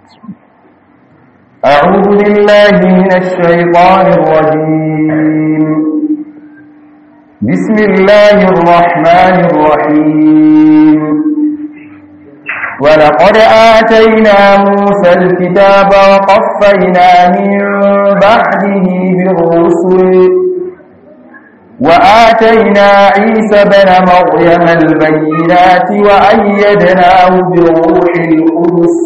أعوذ بالله من الشيطان الرجيم بسم الله الرحمن الرحيم ولقد آتينا موسى الكتاب وقفينا من بعده بالرسل وآتينا عيسى بن مريم البينات وأيدناه بروح القدس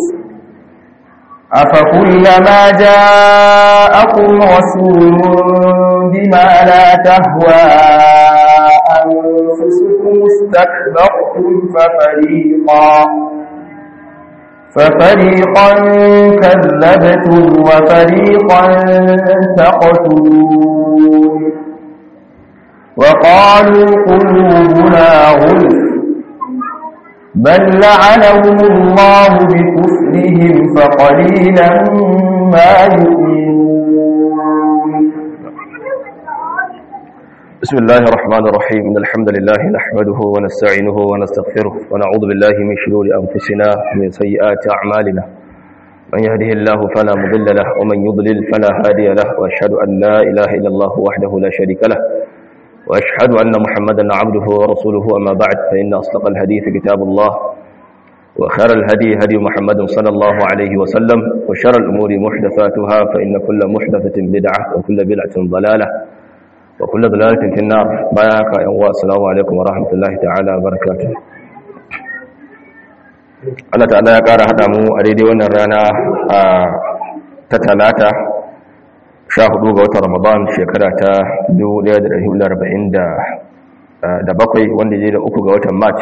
أفكلما جاءكم رسول بما لا تهوى أنفسكم استكبرتم ففريقا ففريقا كذبتم وفريقا تقتلون وقالوا قلوبنا غلف بل لعنهم الله بكفرهم فقليلا ما يؤمنون بسم الله الرحمن الرحيم إن الحمد لله نحمده ونستعينه ونستغفره ونعوذ بالله من شرور أنفسنا ومن سيئات أعمالنا من يهده الله فلا مضل له ومن يضلل فلا هادي له وأشهد أن لا إله إلا الله وحده لا شريك له وأشهد أن محمدا عبده ورسوله أما بعد فإن أصدق الحديث كتاب الله وخير الهدي هدي محمد صلى الله عليه وسلم وشر الأمور محدثاتها فإن كل محدثة بدعة وكل بدعة ضلالة وكل ضلالة في النار بارك يا السلام عليكم ورحمة الله تعالى وبركاته Allah ta'ala ya ƙara haɗa mu a daidai wannan rana ta talata 14 ga watan Ramadan shekara ta 1447 wanda ya da uku ga watan March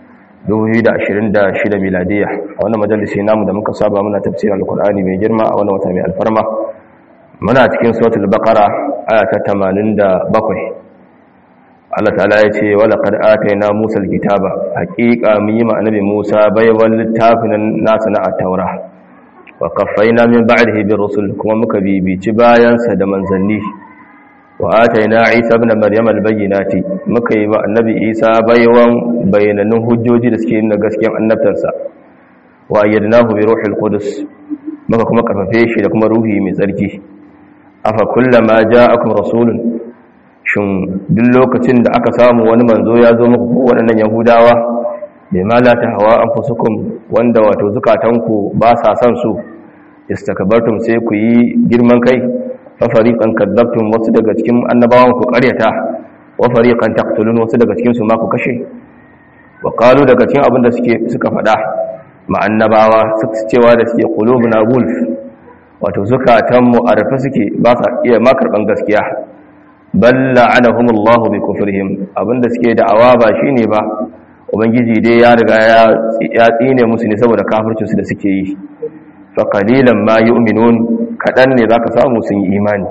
2026 miladiya a wannan majalisi namu da muka saba muna tafsirin alkur'ani mai girma a wannan wata mai alfarma muna cikin suratul baqara aya ta 87 Allah ta'ala ya ce wala qad atayna Musa alkitaba haqiqa mun yi ma annabi Musa baiwal littafin nasa na at-taura wa qaffayna min ba'dihi bir rusul kuma muka bibici bayan sa da manzanni wa atayna Isa ibn Maryam al-bayyinati muka yi ma annabi Isa baiwan bayananun hujjoji da suke nuna gaskiyar annabtarsa wa ayyadnahu bi ruhil qudus muka kuma karfafe shi da kuma ruhi mai tsarki afa kullama ja'akum rasulun shin duk lokacin da aka samu wani manzo ya zo muku ko waɗannan yahudawa bai ma la hawa anfusukum wanda wato zukatanku ba sa son su istakbartum sai ku yi girman kai fa fariqan kadzabtum wasu daga cikin annabawan ku ƙaryata wa fariqan taqtulun wasu daga cikin su ma ku kashe wa qalu daga cikin abin da suke suka faɗa ma annabawa suka cewa da suke qulubuna gulf wato zukatanmu a rufe suke ba sa iya ma karban gaskiya balla anahumullahu bi kufrihim abinda suke da'awa ba shine ba ubangiji dai ya riga ya tsine musu ne saboda kafircin su da suke yi fa qalilan ma yu'minun kadan ne zaka samu sun yi imani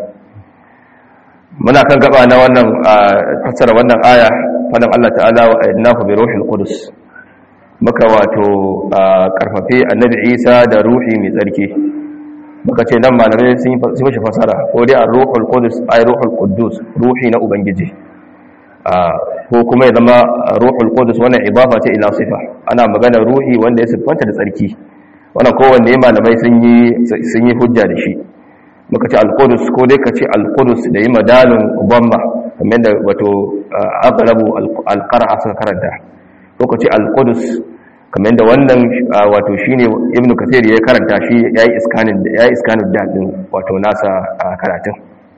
muna kan gaba na wannan fassara wannan aya fadan Allah ta'ala wa ayyadnahu bi ruhil qudus muka wato karfafe annabi Isa da ruhi mai tsarki muka ce nan malamai sun yi mashi fasara ko dai a ruhul qudus ay ruhul quddus ruhi na ubangiji ko kuma ya zama ruhul qudus wannan idafa ce ila sifa ana magana ruhi wanda ya siffanta da tsarki wannan kowanne malamai sun yi sun yi hujja da shi muka ce al-qudus ko dai ka ce al-qudus da yi madalun bamba kamar da wato aqrabu al-qara'a suka karanta ko ka ce al-qudus kamar da wannan wato shine ibnu kathir ya karanta shi yayi iskanin yayi iskanin dadin wato nasa karatun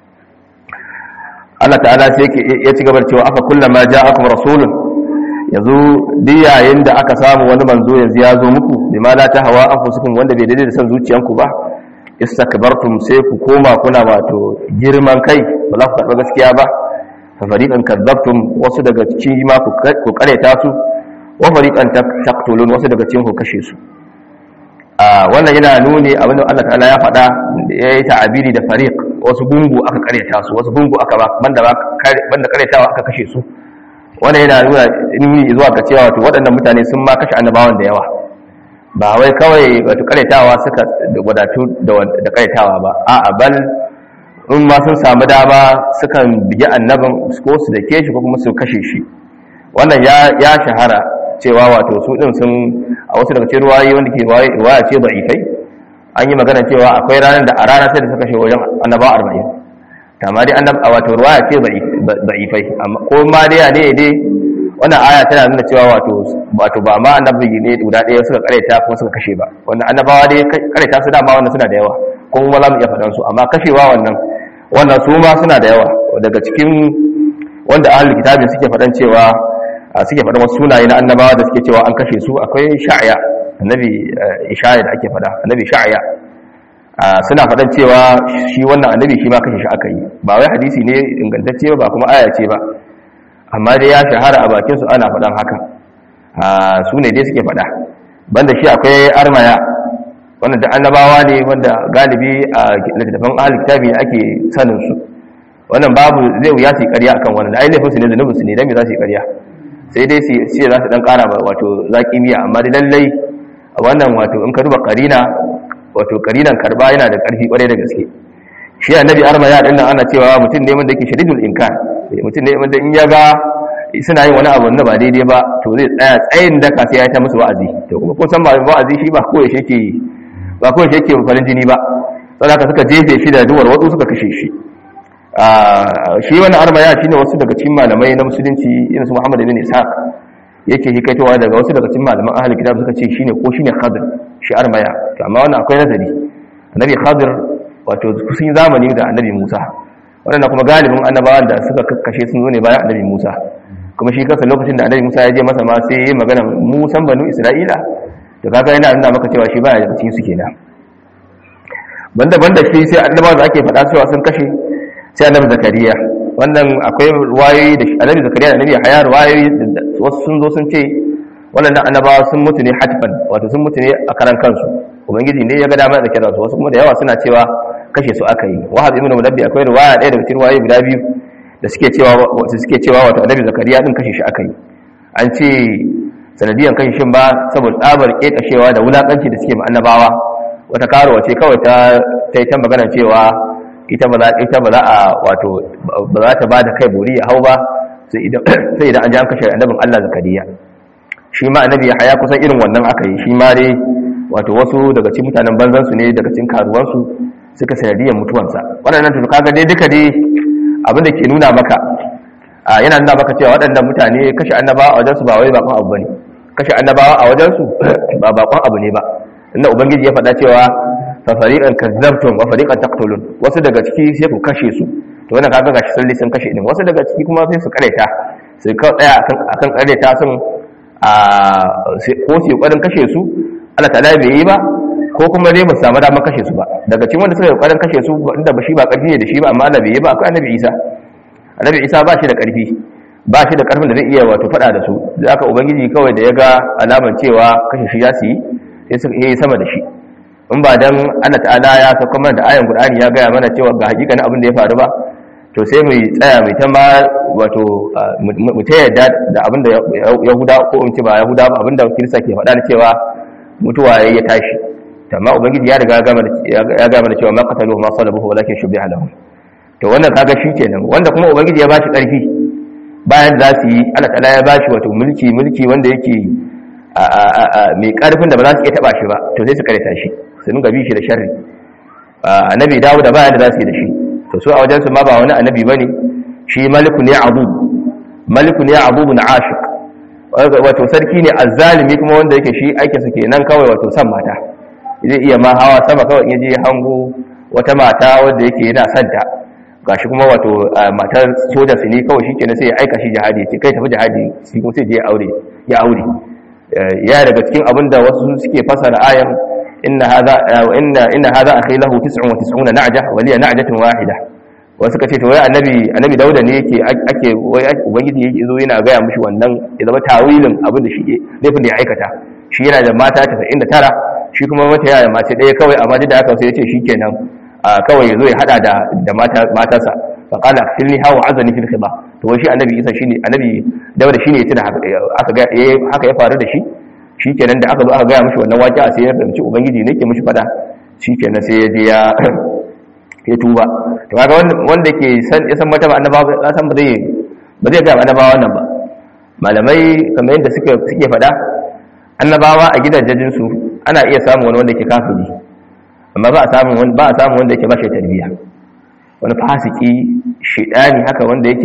Allah ta'ala sai yake ya ci gabar cewa aka kullama ja'akum rasulun yanzu duk yayin da aka samu wani manzo yanzu ya zo muku bima la tahwa anfusukum wanda bai daidai da san zuciyanku ba istakbartum sai ku koma kuna wato girman kai ba za ku karɓa gaskiya ba fa fariqan kadzabtum wasu daga cikin ma ku kareta su wa fariqan taqtulun wasu daga cikin ku kashe su a wannan yana nuni abin da Allah ta'ala ya faɗa yayi ta'abiri da fariq wasu gungu aka kareta su wasu gungu aka ba banda ba banda karetawa aka kashe su wannan yana nuna nuni zuwa ga cewa wato waɗannan mutane sun ma kashe annabawan da yawa ba wai kawai wato karetawa suka wadatu da karetawa ba a'a bal in ma sun samu dama sukan bigi annabin ko su dake shi ko kuma su kashe shi wannan ya shahara cewa wato su din sun a wasu daga cikin ruwayi wanda ke riwaya ce da'ifai an yi magana cewa akwai ranar da a rana sai da suka kashe wajen annabawa arba'in amma dai annab a wato ruwaya ce da'ifai amma ko ma dai ne dai wannan aya tana nuna cewa wato wato ba ma annabi ne guda ɗaya suka kareta kuma suka kashe ba wannan annabawa dai kareta su dama wannan suna da yawa ko kuma za mu iya faɗan su amma kashewa wannan wannan su ma suna da yawa daga cikin wanda ahlul kitabin suke faɗan cewa suke faɗan wasu sunaye na annabawa da suke cewa an kashe su akwai sha'ya annabi ishaya da ake faɗa annabi sha'ya suna faɗan cewa shi wannan annabi shi ma kashe shi aka yi ba wai hadisi ne ingantacce ba kuma aya ce ba amma dai ya shahara a bakin su ana faɗan haka su ne dai suke faɗa banda shi akwai armaya wanda da annabawa ne wanda galibi a littattafan ahli kitabi ake sanin su wannan babu zai wuya su yi ƙarya akan wannan ai laifin su ne zunubin su ne dan me za su yi ƙarya sai dai su ce za su dan ƙara wato zaki miya amma dai lallai wannan wato in ka duba karina wato karinan karba yana da ƙarfi ƙwarai da gaske shi annabi armaya din nan ana cewa mutum ne wanda yake shadidul inkar mutum ne wanda in ya ga suna yin wani abu wanda ba daidai ba to zai tsaya tsayin daka sai ya ta musu wa'azi to kuma ko san ba wa'azi shi ba ko yake yake ba ko yake yake farin jini ba saboda haka suka jefe shi da duwar wasu suka kashe shi shi wannan armaya shine wasu daga cikin malamai na musulunci irin su Muhammad ibn Ishaq yake hikaitowa daga wasu daga cikin malaman ahli kitab suka ce shine ko shine Khadir shi armaya to amma wannan akwai nazari annabi Khadir wato sun yi zamani da annabi Musa wannan kuma galibin annabawan da suka kakkashe sun zo ne bayan annabi Musa kuma shi kansa lokacin da annabi Musa ya je masa ma sai ya yi magana Musan banu Isra'ila to kaga yana nuna maka cewa shi baya da cikin su kenan banda banda shi sai annabawa da ake faɗa cewa sun kashe sai annabi Zakariya wannan akwai ruwayoyi da annabi Zakariya da annabi Haya ruwayoyi wasu sun zo sun ce wannan annabawa sun mutu ne hatfan wato sun mutu ne a karan kansu ubangiji ne ya ga dama da kira su wasu kuma da yawa suna cewa kashe su aka yi wahab ibn mudabbi akwai riwaya ɗaya daga cikin riwayoyi guda biyu da suke cewa wasu suke cewa wato annabi zakariya din kashe shi aka yi an ce sanadiyan kashe shin ba saboda tsabar kekashewa da wulakanci da suke ma annabawa wata karuwa ce kawai ta ta yi ta magana cewa ita ba za ita ba za a wato ba za ta ba da kai buri ya hau ba sai idan sai idan an ji an kashe annabin Allah zakariya shi ma annabi ya haya kusan irin wannan aka yi shi ma dai wato wasu daga cikin mutanen banzan su ne daga cikin karuwansu suka sanadiyar mutuwansa waɗannan tuka kaga dai duka dai abin da ke nuna maka yana nuna maka cewa waɗannan mutane kashe annabawa a wajensu ba wai bakon abu bane kashe annabawa a wajensu ba bakon abu ne ba inda ubangiji ya faɗa cewa fa fariqan kazzabtum wa fariqan taqtulun wasu daga ciki sai ku kashe su to wannan kaga gashi sun sun kashe din wasu daga ciki kuma sai su kareta sai ka tsaya akan akan kareta sun a ko su yi kashe su Allah ta'ala bai yi ba ko kuma dai ba samu damar kashe su ba daga cikin wanda suka yi ƙwarin kashe su inda ba shi ba ƙarfi ne da shi ba amma Allah bai yi ba akwai annabi Isa annabi Isa ba shi da ƙarfi ba shi da ƙarfin da zai iya wato faɗa da su da aka ubangiji kawai da ya ga alaman cewa kashe shi ya su yi sai ya yi sama da shi in ba dan Allah ta'ala ya sauka mana da ayan Qur'ani ya gaya mana cewa ga hakikanin abin da ya faru ba to sai mu tsaya mai ta ma wato mu ta yadda da abin da Yahuda ko in ce ba Yahuda ba abin da Kirista ke faɗa da cewa mutuwa ya tashi amma ubangiji ya riga ya gama da cewa ma qataluhu ma salabuhu walakin shubiha lahum to wannan kaga shi kenan wanda kuma ubangiji ya bashi karfi bayan za su yi Allah ta'ala ya bashi wato mulki mulki wanda yake mai karfin da ba za su iya taba shi ba to sai su kareta shi su nunga bi shi da sharri annabi dawo da bayan da za su yi da shi to su a wajen su ma ba wani annabi bane shi maliku ne abu maliku ne abu na ashiq wato sarki ne azzalimi kuma wanda yake shi aikinsa kenan kawai wato san mata zai iya ma hawa sama kawai in je hango wata mata wanda yake yana santa gashi kuma wato matar soja su ne kawai shi kenan sai ya aika shi jihadi ce kai tafi jihadi shi kuma sai je ya aure ya aure ya daga cikin abin da wasu suke fasara ayan inna hadha inna inna hadha akhi lahu 99 na'ja wa liya na'jatun wahida wasu kace to wai annabi annabi dauda ne yake ake wai ubangiji yake zo yana ga mishi wannan ya zama tawilin abin da shi laifin da ya aikata shi yana da mata 99 shi kuma mata yaya mace ɗaya kawai amma da aka sai ya ce shi kenan kawai ya zo ya hada da matarsa fa qala akfilni hawa azani fil khiba to wai shi annabi isa shine annabi dawda shine ya tuna aka ga haka ya faru da shi shikenan da aka zo aka ga mishi wannan waƙi sai ya fahimci ubangiji ne ke mishi fada shikenan sai ya je ya ya tuba to kaga wanda ke san ya san martaba annabawa ya san ba zai ba zai ga annabawa wannan ba malamai kamar yadda suke suke fada annabawa a gidajen su ana iya samun wani wanda ke kafiri amma ba a samun wani ba a samun wanda yake ba shi tarbiyya wani fasiki shidani haka wanda yake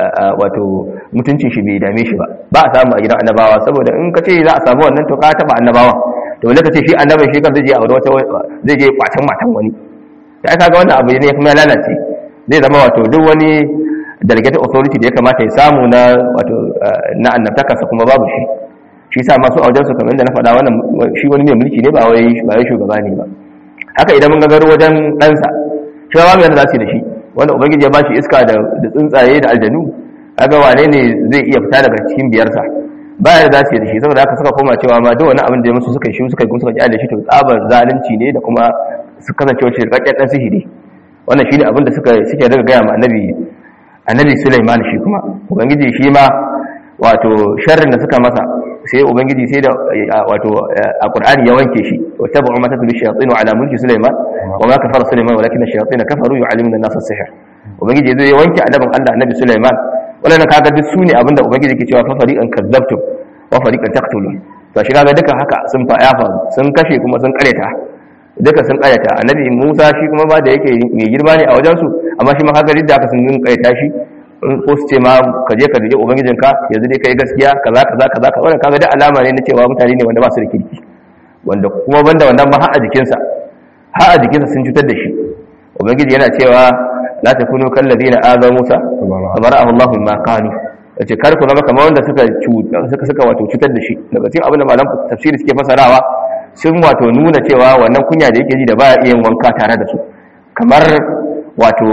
wato mutuncin shi bai dame shi ba ba a samu a gidan annabawa saboda in ka ce za a samu wannan to ka taba annabawa to wanda ka ce shi annabin shi kan zai je aure wata zai je kwacin matan wani ya kaga wannan abu ne kuma ya lalace zai zama wato duk wani delegated authority da ya kamata ya samu na wato na annabtakarsa kuma babu shi shi sa masu aujen su kamar da na faɗa wannan shi wani mai mulki ne ba wai ba wai shugaba ne ba haka idan mun gagaro wajen ɗansa shi ba mu yadda za su yi da shi wanda ubangiji ya bashi iska da tsuntsaye da aljanu kaga wane ne zai iya fita daga cikin biyarsa ba ya za su yi da shi saboda haka suka koma cewa ma duk wani abin da ya musu suka yi shi suka yi suka kyale shi to tsabar zalunci ne da kuma su kasance wacce rikakken dan sihiri wannan shine abin da suka suke daga gaya ma annabi annabi Sulaiman shi kuma ubangiji shi ma wato sharrin da suka masa sai ubangiji sai da wato a Qur'ani ya wanke shi wa tabu ma tatlu shayatin ala mulki Sulaiman wa ma kafara Sulaiman walakin ash-shayatin kafaru yu'allimuna an-nasa as-sihr ubangiji zai wanke annabin Allah annabi Sulaiman wannan kaga duk sune abinda ubangiji yake cewa fa fariqan kadzabtum wa fariqan taqtulun to shi kaga duka haka sun fa ya faru sun kashe kuma sun kareta duka sun kareta annabi Musa shi kuma ba da yake mai girma ne a wajen su amma shi ma kaga da haka sun kareta shi ko su ce ma ka je ka rije ubangijinka yanzu dai kai gaskiya kaza kaza kaza kaza wannan kaga da alama ne na cewa mutane ne wanda ba su da kirki wanda kuma banda wannan ba har a jikinsa har a jikinsa sun cutar da shi ubangiji yana cewa la takunu kal ladina aza musa tabara'ahu allah mimma qalu yace kar ku zama kamar wanda suka suka suka wato cutar da shi daga cikin abin da malam tafsiri suke fasarawa sun wato nuna cewa wannan kunya da yake ji da baya iya wanka tare da su kamar wato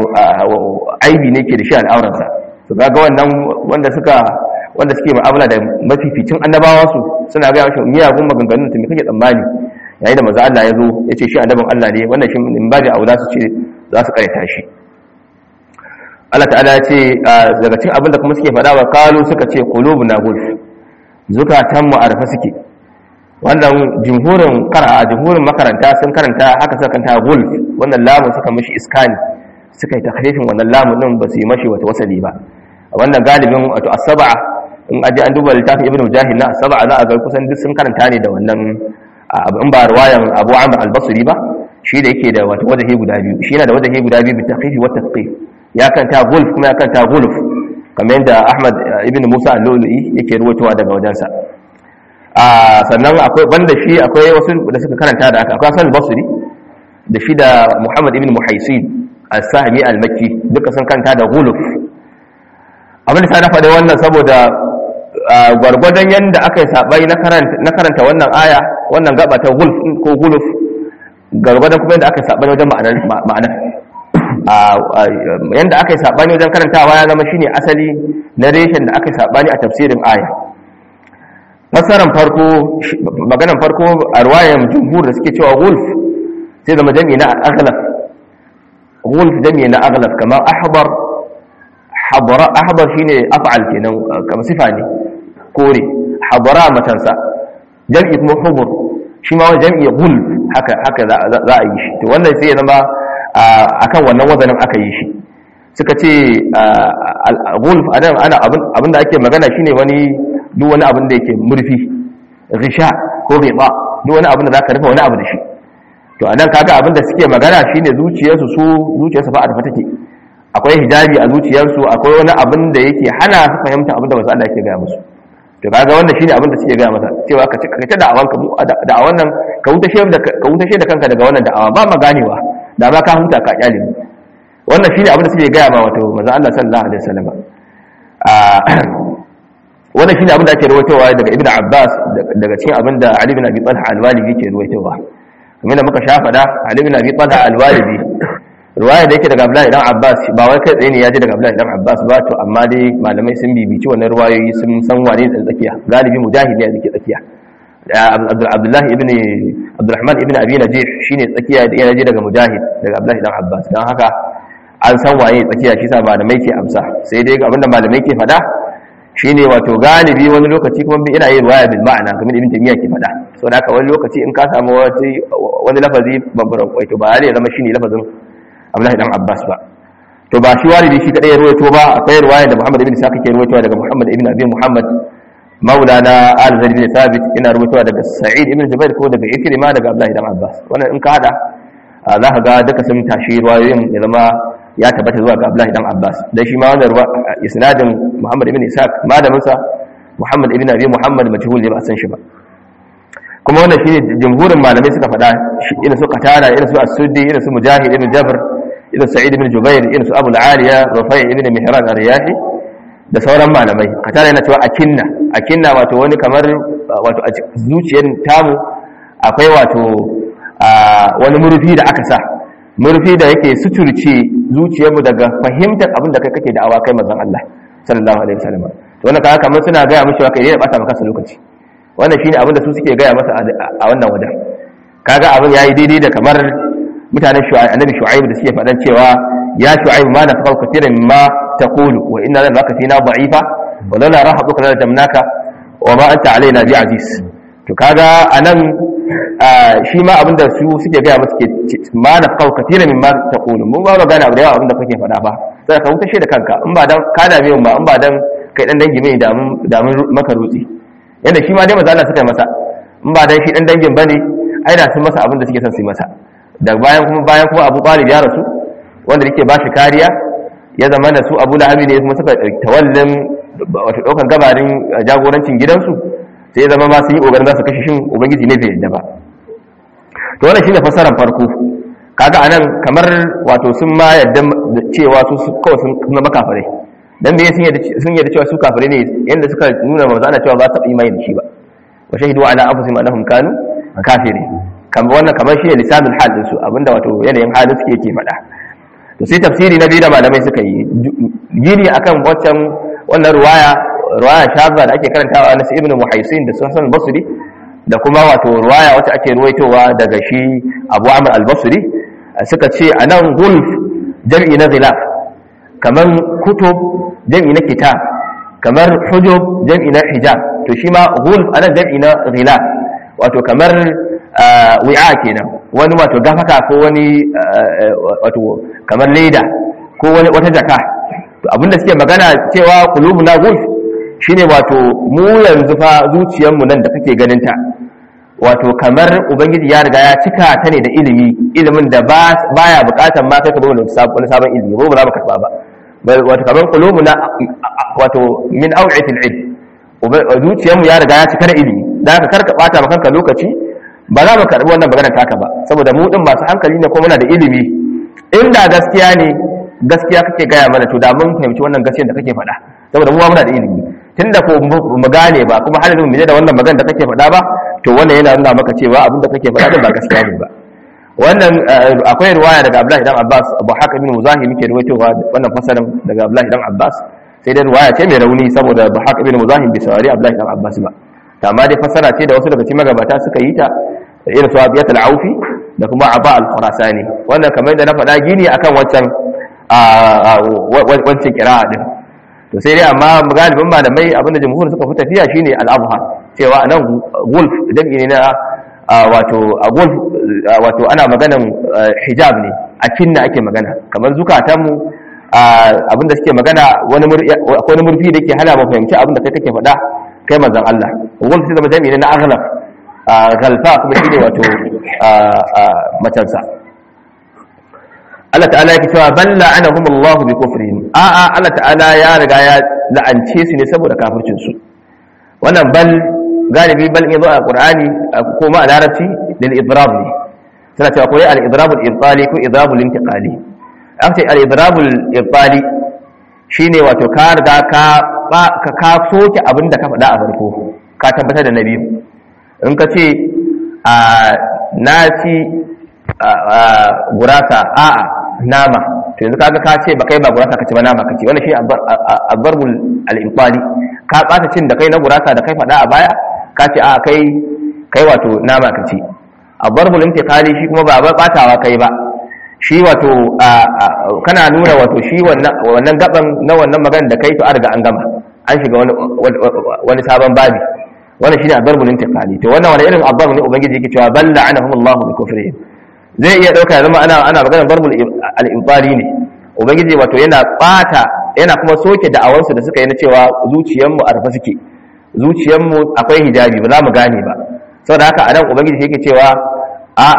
aibi ne ke da shi al'auransa su kaga wannan wanda suka wanda suke mu'amala da mafificin annabawa su suna ga shi miyagun maganganun ta me kake tsammani yayin da manzo Allah ya zo ya ce shi annabin Allah ne wannan shi in ba da aula su ce za su karanta shi Allah ta'ala ya ce daga cikin abin da kuma suke faɗa wa kalu suka ce qulubuna gulf zukatan mu arfa suke wannan jumhurin qara'a jumhurin makaranta sun karanta haka suka kanta gulf wannan lamun suka mishi iskani suka yi takrifin wannan lamun din ba su yi mashi wata wasali ba wannan galibin wato as-sab'a in aje an duba littafin ibnu mujahid na as-sab'a za a ga kusan duk sun karanta ne da wannan in ba riwayan Abu Amr al-Basri ba shi da yake da wato wajahi guda biyu shi yana da wajahi guda biyu bi takhfifi wa tasqif ya kanta gulf kuma ya kanta gulf kamar yadda Ahmad ibn Musa al-Lulu'i yake ruwaitowa daga wajensa a sannan akwai banda shi akwai wasu da suka karanta da haka akwai Hasan al-Basri da shi da Muhammad ibn Muhaisin al-Sahmi al-Makki duka sun kanta da gulf abin da na faɗi wannan saboda gwargwadon yadda aka yi saɓai na karanta wannan aya wannan gaba ta gulf ko guluf gwargwadon kuma yadda aka yi saɓai wajen ma'anar yadda aka yi saɓani wajen karantawa ya zama shine asali na reshen da aka yi saɓani a tafsirin aya fasaran farko maganan farko a ruwayan jumhur da suke cewa gulf sai zama jami'i na aghlaf gulf jami'i na aghlaf kamar ahbar ahbar shine af'al kenan kamar sifa ne kore habara matansa jam'i kuma hubur shi ma wani jam'i gulf haka haka za a yi shi to wannan sai ya zama akan wannan wazanin aka yi shi suka ce gulf anan ana abin da ake magana shine wani duk wani abin da yake murfi risha ko riba duk wani abin da zaka rufe wani abu da shi to anan kaga abin da suke magana shine zuciyarsu su zuciyarsu fa a rufe take akwai hijabi a zuciyarsu akwai wani abin da yake hana su fahimta abin da wasu Allah yake gaya musu to kaga wannan shine abin da suke gaya masa cewa ka ci ka ta da'awan ka da'awan nan ka huta shi da ka huta shi da kanka daga wannan da'awa ba ma ganewa da ma ka huta ka kyale wannan shine abin da suke gaya ma wato manzo Allah sallallahu alaihi wasallam a wannan shine abin da ake rawaitowa daga Ibn Abbas daga cikin abin da Ali bin Abi Talha al-Walidi yake rawaitowa kamar da muka sha fada Ali bin Abi Talha al-Walidi ruwaya da yake daga Abdullahi dan Abbas ba wai kai tsaye ne ya ji daga Abdullahi dan Abbas ba to amma dai malamai sun bibici wannan ruwayoyi sun san wane ne tsakiya galibi mujahid ne yake tsakiya Abdullahi ibn Abdurrahman ibn Abi Najih shine tsakiya da ya ji daga mujahid daga Abdullahi dan Abbas dan haka an san waye tsakiya shi sa malamai ke amsa sai dai abinda malamai ke fada shine wato galibi wani lokaci kuma ina yin ruwaya bil ma'ana kamar ibn Taymiyyah ke fada so da haka wani lokaci in ka samu wani lafazi babban kwaito ba ya zama shine lafazin Abdullahi dan Abbas ba to ba shi walidi shi kadai ya ruwaito ba akwai ruwaya da Muhammad ibn Sa'id ke ruwaitowa daga Muhammad ibn Abi Muhammad maulana al-Zaid ibn Thabit ina ruwaitowa daga Sa'id ibn Jubair ko daga Ikrima daga Abdullahi dan Abbas wannan in ka hada za ka ga duka sun tashi ruwayoyin ya zama ya tabbata zuwa ga Abdullahi dan Abbas dan shi ma wannan isnadin Muhammad ibn Ishaq malamin sa Muhammad ibn Abi Muhammad majhul ne ba san shi ba kuma wannan shine jumhurin malamai suka faɗa irin su Qatada irin su As-Suddi irin su Mujahid ibn Jabr irin Sa'id ibn Jubair irin su Abu al-Aliya Rufai ibn Mihran ar-Riyahi da sauran malamai Qatada yana cewa akinna akinna wato wani kamar wato a zuciyar tamu akwai wato wani murfi da aka sa murfi da yake suturce zuciyarmu daga fahimtar abin da kai kake da awa kai manzon Allah sallallahu alaihi wasallam to wannan kaga kamar suna gaya mishi kai ne bata maka lokaci wannan shine abin da su suke gaya masa a wannan wajen kaga abin yayi daidai da kamar mutanen shu'aib annabi shu'aib da suke faɗan cewa ya shu'aib ma nafaqu kathiran mimma taqulu wa inna laka fina da'ifa wa lana rahabuka la jamnaka wa ma anta alaina bi aziz to kaga anan shi ma abinda su suke gaya masu ke ma na kawo katira min ma ta kulu mun ba gane abu da yawa abinda kake faɗa ba sai ka hutashe da kanka in ba dan ka dame mu ba in ba dan kai dan dangi mai da mun maka rutsi yanda shi ma dai maza Allah suka yi masa in ba dan shi dan dangin bane ai da sun masa abinda suke son su yi masa da bayan kuma bayan kuma Abu Talib ya rasu wanda yake ba shi kariya ya zama da su Abu Lahab ne kuma suka tawallin wato daukan gabarin jagorancin gidansu sai ya zama ma sun yi ƙoƙarin za su kashe shin ubangiji ne bai yadda ba to wannan shine fasaran farko kaga anan kamar wato sun ma yadda cewa su kawai sun kuma makafirai dan me sun yadda sun yadda cewa su kafirai ne yanda suka nuna manzo ana cewa ba ta imani da shi ba wa shahidu ala anfusihim annahum kanu kafiri kamar wannan kamar shi ne lisanul hal din su abinda wato yanayin halin suke yake faɗa to sai tafsiri na biyu da malamai suka yi gini akan waccan wannan ruwaya ruwaya shazza da ake karantawa na ibn muhaisin da sunan basri da kuma wato ruwaya wacce ake ruwaitowa daga shi abu amr al-basri suka ce anan gulf jam'i na zilaf kamar kutub jam'i na kitab kamar hujub jam'i na hijab to shi ma gulf anan jam'i na zilaf wato kamar wi'a kenan wani wato gafaka ko wani wato kamar leda ko wani wata jaka to abinda suke magana cewa qulubuna gulf shine wato mu yanzu fa zuciyarmu nan da kake ganin ta wato kamar ubangiji ya riga ya cika ta ne da ilimi ilimin da baya bukatar ma kai ka zo wani sabon ilimi ba za mu karba ba wato kamar qulubuna wato min aw'itil ilm zuciyarmu ya riga ya cika da ilimi da ka karka bata maka kanka lokaci ba za mu karbi wannan magana taka ba saboda mu din masu hankali ne ko muna da ilimi inda gaskiya ne gaskiya kake gaya mana to da mun fahimci wannan gaskiyar da kake faɗa saboda mu muna da ilimi tunda ko mu gane ba kuma har yanzu mu da wannan magana da kake faɗa ba to wannan yana nuna maka cewa abin da kake faɗa din ba gaskiya ne ba wannan akwai riwaya daga Abdullahi dan Abbas Abu Hakim bin Muzahim yake riwayowa wannan fasarin daga Abdullahi dan Abbas sai dai riwaya ce mai rauni saboda Abu Hakim bin Muzahim bai saurari Abdullahi dan Abbas ba amma dai fasara ce da wasu daga cikin magabata suka yi ta irin su Abiyat al-Aufi da kuma Aba al-Khurasani wannan kamar da na faɗa gini akan wancan wancan kira'a din to sai dai amma galibin malamai abinda jamhur suka fi tafiya shine al-abha cewa anan gulf dangi ne na wato a gulf wato ana maganan hijab ne a kinna ake magana kamar zukatan mu abinda suke magana wani wani murfi da ke hana mu fahimci abinda kai kake faɗa kai manzon Allah gulf sai zama dangi ne na aghlab galfa kuma shine wato matansa Allah ta'ala yake cewa bal la'anahum Allah bi kufrihim a a Allah ta'ala ya riga ya la'ance su ne saboda kafircin su wannan bal galibi bal in zo a Qur'ani ko ma a Larabci lil idrab ne suna cewa ko al idrab al ibtali ko idrab al intiqali aka ce al idrab al ibtali shine wato ka riga ka ka ka soke abin da ka faɗa a farko ka tabbatar da nabi in ka ce a na ci gurasa a'a nama to yanzu kaga ka ce ba kai ba gurasa kace ba nama kace wannan shi abbarbul al-infali ka bata cin da kai na gurasa da kai fada a baya ka ce a kai kai wato nama kace abbarbul intiqali shi kuma ba batawa kai ba shi wato kana nuna wato shi wannan wannan gaban na wannan magana da kai to an riga an gama an shiga wani wani sabon babi wannan shine abbarbul intiqali to wannan wani irin abbar ne ubangiji yake cewa balla anahum Allah bi kufrihim zai iya ɗauka ya zama ana ana magana barbul al'imfari ne ubangiji wato yana ɓata yana kuma soke da'awarsu da suka yi na cewa zuciyarmu a rufe suke zuciyarmu akwai hijabi ba za mu gane ba saboda haka a nan ubangiji yake cewa a'a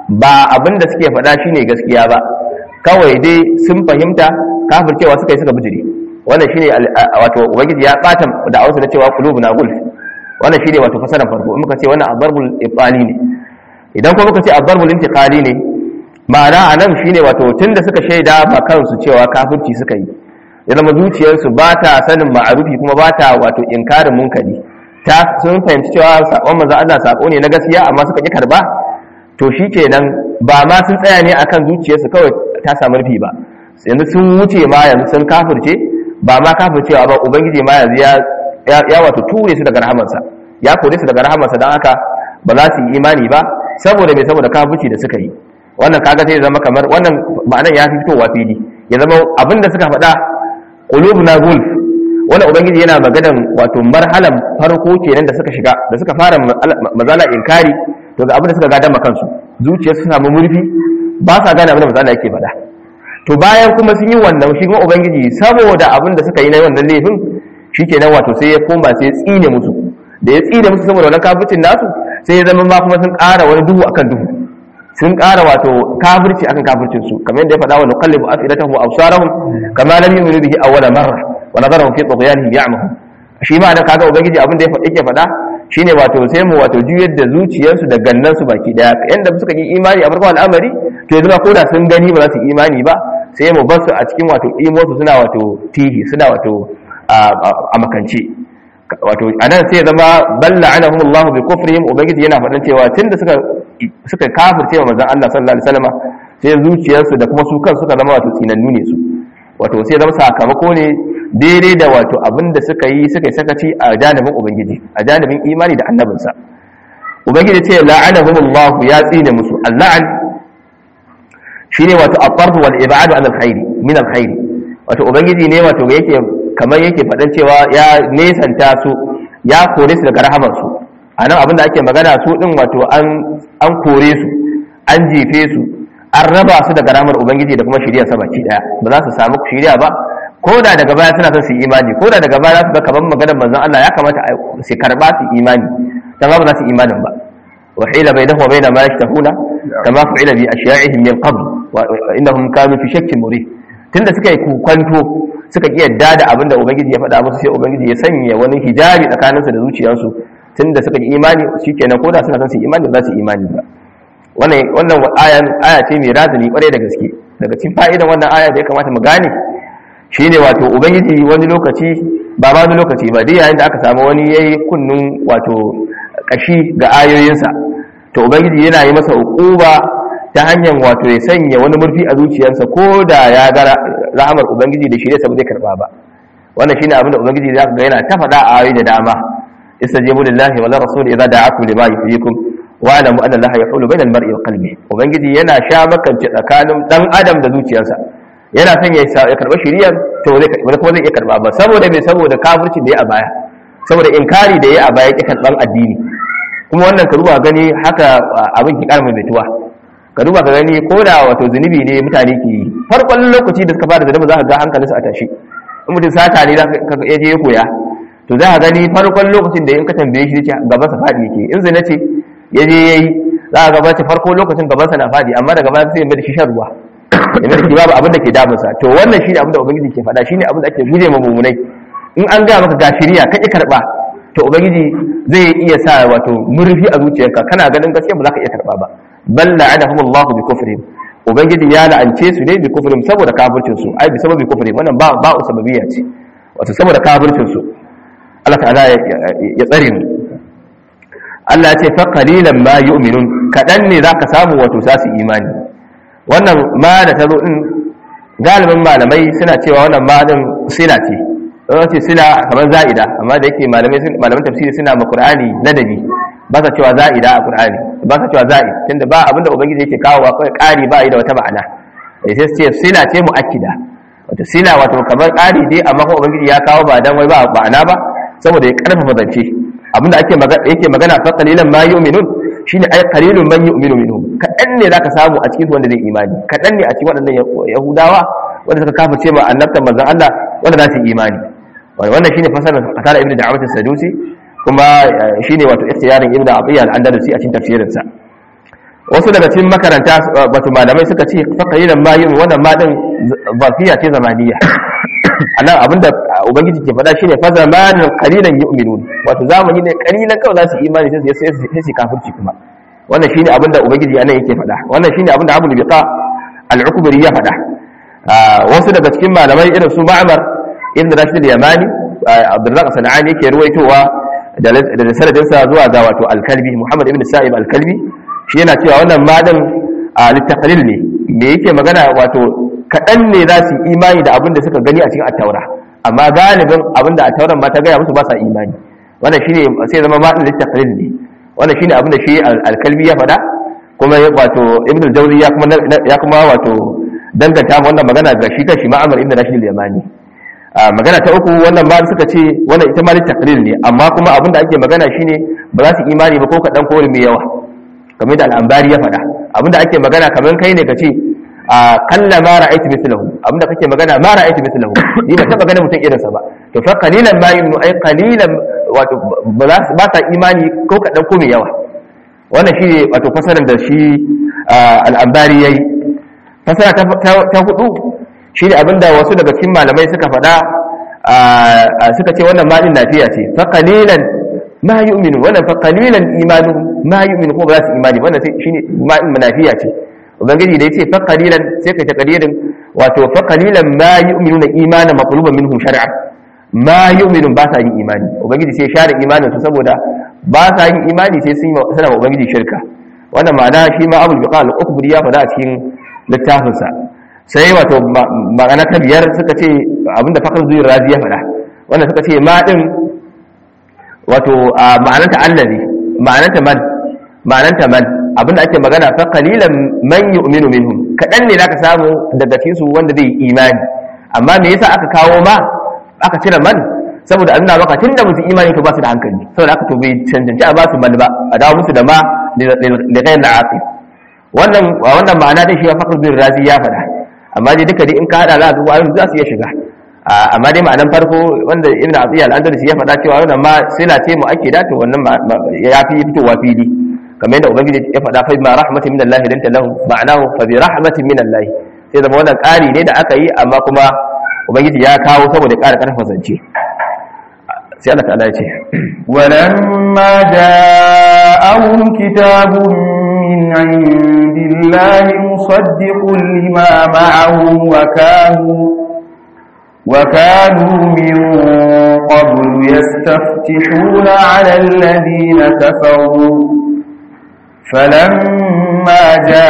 ba abin da suke faɗa shine gaskiya ba kawai dai sun fahimta kafircewa suka yi suka bijire wannan shine wato ubangiji ya bata da ausa da cewa qulubuna gulf wannan shine wato fasaran farko in muka ce wannan adarbul ibali ne idan kuma muka ce adarbul intiqali ne ma'ana anan shine wato tunda suka shaida ba kansu cewa kafirci suka yi ya zama zuciyarsu ba ta sanin ma'arufi kuma ba ta wato inkarin munkari ta sun fahimci cewa sakon manzo Allah sako ne na gaskiya amma suka ki karba to shikenan ba ma sun tsaya ne akan zuciyarsu kawai ta samu rufi ba yanzu sun wuce ma yanzu sun kafirce ba ma kafircewa ba ubangiji ma yanzu ya ya wato ture su daga rahamarsa ya kore su daga rahamarsa don haka ba za su yi imani ba saboda mai saboda kafirci da suka yi wannan kaga sai zama kamar wannan ma'anar ya fi fitowa fili ya zama abin da suka faɗa qulubuna gulf wanda ubangiji yana maganan wato marhalan farko kenan da suka shiga da suka fara mazala inkari to ga abin da suka gada kansu zuciya su samu murfi ba sa gane abin da mazala yake faɗa to bayan kuma sun yi wannan shi kuma ubangiji saboda abin da suka yi na wannan laifin shikenan wato sai ya koma sai ya tsine musu da ya tsine musu saboda wannan kafircin nasu sai ya zama ma kuma sun ƙara wani duhu akan duhu sun ƙara wato kafirci akan kafircin su kamar yadda ya faɗa wa nuqallibu afidatahum wa absarahum kama lam yu'minu bihi awwala marra wa nadarahum fi tughyanihim ya'mahun shi ma dan kaga ubangiji abin da yake faɗa shine wato sai mu wato juyar da zuciyarsu da gannan su baki daya yanda suka yi imani a farkon al'amari to yanzu ba ko da sun gani ba za su imani ba sai mu bar su a cikin wato imosu suna wato tihi suna wato a makance wato anan sai zama balla anahum Allah bi kufrihim ubangiji yana faɗan cewa tunda suka suka kafirce wa manzon Allah sallallahu alaihi wasallam sai zuciyarsu da kuma su kan suka zama wato tsinannu ne su wato sai zama sakamako ne daidai da wato abinda suka yi suka yi sakaci a janibin ubangiji a janibin imani da annabinsa ubangiji ce la'anahum Allah ya tsine musu al-la'an shine wato at-tarf wal ib'ad an al-khairi min al-khairi wato ubangiji ne wato yake kamar yake faɗan cewa ya nesanta su ya kore su daga rahamar su anan abinda ake magana su din wato an an kore su an jefe su an raba su daga rahamar ubangiji da kuma shirya sa baki daya ba za su samu shirya ba ko da daga baya suna son su yi imani ko da daga baya za su ga kaman maganar manzon Allah ya kamata su karba su imani dan ba za su imanin ba wa hila bainahu wa bain ma yashtahuna kama fa'ila bi ashya'ihim min qabl wa innahum kanu fi shakkin murib tunda suka yi kwanto suka ki yadda da abinda ubangiji ya faɗa musu sai ubangiji ya sanya wani hijabi tsakaninsu da zuciyarsu tunda suka yi imani shikenan ko da suna son su yi imani ba za su yi imani ba wannan wannan ayan aya ce mai razani kwarai da gaske daga cikin fa'idan wannan aya da ya kamata mu gane shine wato ubangiji wani lokaci ba ma wani lokaci ba duk yayin da aka samu wani yayi kunnun wato kashi ga ayoyinsa to ubangiji yana yi masa uquba ta hanyar wato ya sanya wani murfi a zuciyarsa ko da ya ga rahamar ubangiji da shi ne zai karba ba wannan shine abin da ubangiji zaka ga yana ta faɗa a ayoyi da dama istajibu lillahi wa rasul idza da'akum lima yuhyikum wa alamu anna allaha yahulu bainal mar'i wa qalbi ubangiji yana sha makance tsakanin dan adam da zuciyarsa yana son ya ya karba shiriyar to zai kuma zai iya karba ba saboda me saboda kafirci da ya a baya saboda inkari da ya a baya yake karban addini kuma wannan ka duba gani haka abin ki karma mai tuwa ka duba ka gani ko da wato zunubi ne mutane ke yi farkon lokaci da suka fara zunubi za ka ga hankalinsu a tashi in mutum sata ne ka ya je ya koya to za ka gani farkon lokacin da in ka tambaye shi ce gabansa faɗi yake in zina ce ya je ya yi za ka gabata farko lokacin gabansa na faɗi amma daga baya sai ya mai da shi shan ruwa ya mai da shi babu abin da ke damunsa to wannan shi ne abin da ubangiji ke faɗa shi ne abin da ake guje ma mummunai in an gaya maka ga shiriya ka ƙi karɓa to ubangiji zai iya sa wato murfi a zuciyarka kana ganin gaskiya ba za ka iya karɓa ba bal la'anahum Allah bi kufrihim ubangiji ya la'ance su ne bi kufrihim saboda kafircin su ai bi sababi kufrihim wannan ba ba sababiyya ce wato saboda kafircin su Allah ta'ala ya tsare mu Allah ya ce fa qalilan ma yu'minun kadan ne zaka samu wato za su imani wannan ma da tazo din galibin malamai suna cewa wannan ma din sila ce ce sila kamar za'ida amma da yake malamai malaman tafsiri suna ma qur'ani ladabi ba sa cewa za'ida a qur'ani ba sa cewa za'i tunda ba abinda ubangiji yake kawo wa kai ƙari ba yi da wata ma'ana sai sai ce sila ce muakkida wato sila wato kamar ƙari dai amma kuma ubangiji ya kawo ba dan wai ba ma'ana ba saboda ya karfafa zance abinda ake magana yake magana fa qalilan ma yu'minun shine ai qalilun man yu'minu minhum kadan ne zaka samu a cikin wanda zai imani kadan ne a cikin waɗannan yahudawa wanda suka kafirce ma annabtan manzon Allah wanda za su yi imani wannan shine fasarar qatada ibnu da'awat as-sadusi kuma shine wato ikhtiyarin ibnu abiya al-andalusi a cikin tafsirin sa wasu daga cikin makaranta wato malamai suka ce fa qalilan ma yu'minu wannan ma din zafiya ce zamaniya anan abinda ubangiji ke faɗa shine fa zamanin qalilan yu'minun wato zamani ne qalilan kawai za su imani sai sai sai su kafirci kuma wannan shine abinda ubangiji anan yake faɗa wannan shine abinda Abu Biqa al-Ukbari ya faɗa wasu daga cikin malamai irin su Ma'mar ibn Rashid al-Yamani Abdurrazzaq Sanani yake ruwaitowa da da sanadinsa zuwa ga wato al-Kalbi Muhammad ibn Sa'ib al-Kalbi shi yana cewa wannan madan al-taqlil ne me yake magana wato kaɗan ne za su imani da abin da suka gani a cikin attaura amma galibin abin da attauran ma ta gaya musu ba sa imani wannan shine sai zama ma'in littaqlil ne wannan shine abin da shi al-kalbi ya faɗa kuma wato ibn al-jawzi ya kuma ya kuma wato danganta wannan magana ga shi kanshi ma'amar ibn rashid al-yamani magana ta uku wannan ma suka ce wannan ita ma littaqlil ne amma kuma abin da ake magana shine ba za su imani ba ko kaɗan ko mai yawa kamar da al-ambari ya faɗa abin da ake magana kamar kai ne ka ce a kalla ma ra'aytu mithlahu abinda kake magana ma ra'aytu mithlahu ni ba taba ganin mutum irinsa ba to fa qalilan ma yumnu ay qalilan wato ba sa imani ko kadan ko mai yawa wannan shi wato fasaran da shi al-ambari yayi fasara ta hudu shi ne abinda wasu daga cikin malamai suka faɗa suka ce wannan ma din nafiya ce fa qalilan ma yu'minu wannan fa qalilan imanu ma yu'minu ko ba za su imani wannan shine ma din nafiya ce ubangiji da yace fa qalilan sai ka ta qalilan wato fa qalilan ma yu'minuna imanan maqluban minhum shar'an ma yu'minun ba sa yin imani ubangiji sai share imanin su saboda ba sa yin imani sai sun sana ubangiji shirka wannan ma'ana shi ma abul biqal al-ukbri ya faɗa a cikin littafin sa sai wato ma'ana ta biyar suka ce abinda fakar zuwa razi ya faɗa wannan suka ce ma din wato ma'ananta allazi ma'ananta man ma'ananta man abinda ake magana fa qalilan man yu'minu minhum kadan ne zaka samu daga cikin su wanda zai imani amma me yasa aka kawo ma aka cire man saboda Allah baka tunda musu imani to ba su da hankali saboda aka to bai cancanci a ba su man ba a dawo musu da ma da ghayr al-aqil wannan wannan ma'ana dai shi ya fakar bin razi ya faɗa amma dai duka dai in ka hada za ka ga za su iya shiga amma dai ma'anan farko wanda ibn Atiyya al-Andalusi ya faɗa cewa wannan ma sila ce mu ake dace wannan ya fi fitowa fili kamar yadda ubangiji ya faɗa fa ma rahmatin min Allah lanta lahu ma'anahu fa bi rahmatin min Allah sai zama wannan ƙari ne da aka yi amma kuma ubangiji ya kawo saboda ƙara ƙarfa zance sai Allah ta'ala ya ce walamma ja'ahum kitabun min indillahi musaddiqun lima ma'ahum wa kanu وكانوا من قبل يستفتحون على الذين كفروا فلما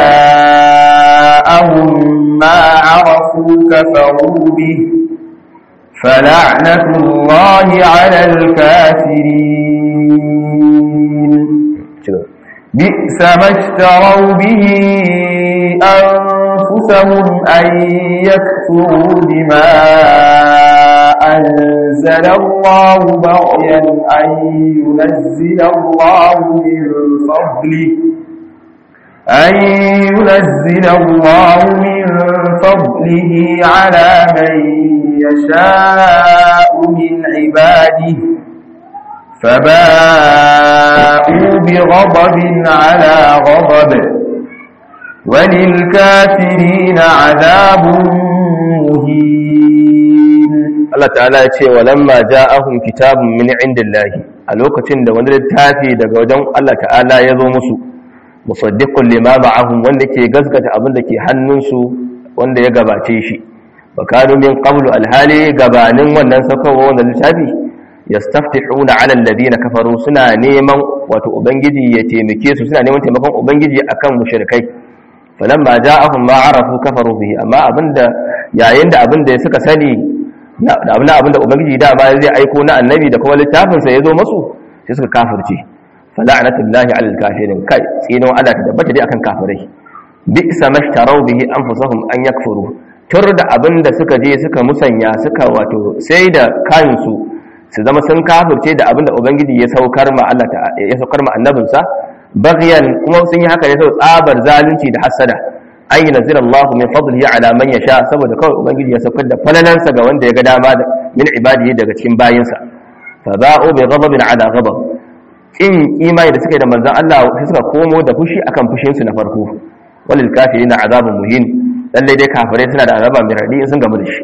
جاءهم ما عرفوا كفروا به فلعنة الله على الكافرين بئس ما اشتروا به أنفسهم أن يكفروا بما أنزل الله بغيا أن ينزل الله من فضله أن ينزل الله من فضله على من يشاء من عباده فباءوا بغضب على غضب وللكافرين عذاب مهين Allah ta'ala ya ce walamma ja'ahum kitabun min indillahi a lokacin da wani littafi daga wajen Allah ta'ala ya zo musu musaddiqun lima ma'ahum wanda ke gaskata abin da ke hannunsu wanda ya gabace shi bakanu min qablu alhali gabanin wannan saukarwa wannan littafi yastaftihuna 'ala alladhina kafaru suna neman wato ubangiji ya taimake su suna neman taimakon ubangiji akan mushrikai falamma ja'ahum ma arafu kafaru bihi amma abinda yayin da abinda suka sani da abinda abinda ubangiji da ba zai aiko na annabi da kuma littafin sa yazo musu sai suka kafirce fala'natullahi 'alal kafirin kai tsinon Allah ta tabbata dai akan kafirai bi'sa mashtarau bihi anfusahum an yakfuru tur da abinda suka je suka musanya suka wato sai da kansu su zama sun kafirce da abinda ubangiji ya saukar ma Allah ya saukar ma annabinsa baghyan kuma sun yi haka ne sau tsabar zalunci da hasada an yi nazira Allah min fadlihi ala man yasha saboda kawai ubangiji ya saukar da falalansa ga wanda ya ga dama min ibadihi daga cikin bayinsa fa ba'u bi ghadabin ala ghadab kin imani da suka yi da manzon Allah sai suka komo da fushi akan fushin su na farko walil kafirina azabun muhin lalle dai kafirai suna da azaba mai radi in sun gamu da shi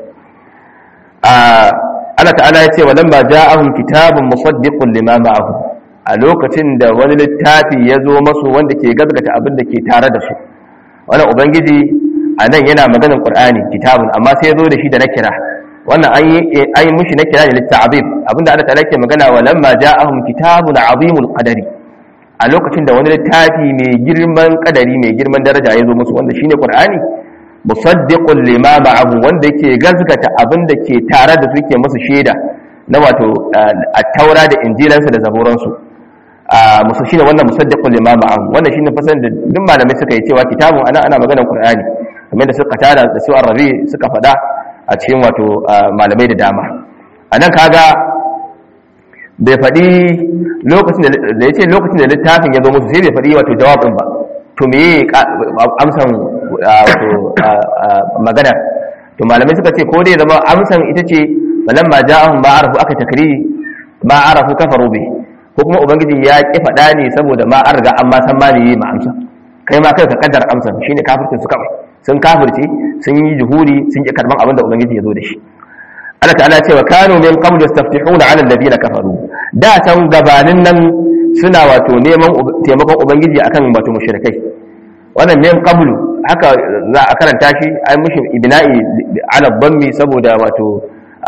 Allah ta'ala ya ce wa lamma ja'ahum kitabun musaddiqun lima ma'ahu a lokacin da wani littafi ya zo masu wanda ke gazgata abin da ke tare da su wannan ubangiji a nan yana maganin qur'ani kitabun amma sai ya zo da shi da nakira wannan an yi an yi mushi nakira ne litta'abib abinda Allah ta'ala ke magana wa lamma ja'ahum kitabun azimul qadari a lokacin da wani littafi mai girman kadari mai girman daraja ya zo musu wanda shine qur'ani musaddiqun lima ma'ahu wanda yake gazgata abin da ke tare da su ke musu shaida na wato at-taura da injilansu da zaburansu a musu shine wannan musaddiqun lima ma'ahu wannan shine fasan da duk malamai suka yi cewa kitabun ana ana maganar qur'ani kamar da suka tada da su arabi suka fada a cikin wato malamai da dama anan kaga bai faɗi lokacin da ya ce lokacin da littafin ya zo musu sai bai faɗi wato jawabin ba to me amsan wato magana to malamai suka ce ko dai zama amsan ita ce balan ma ja'ahum ba arafu aka takriri ma arafu kafaru bi ko kuma ubangiji ya ki faɗa ne saboda ma an riga an ma san ma ne ma amsa kai ma kai ka kaddar amsan shine kafircin su kawai sun kafirce sun yi juhuri sun ki karban abin da ubangiji ya zo da shi Allah ta'ala ce wa kanu min qabl yastaftihuna 'ala alladhina kafaru da can gabanin nan suna wato neman taimakon ubangiji akan wato mushrikai wannan min qablu haka za a karanta shi ai mushi ibna'i 'ala dhammi saboda wato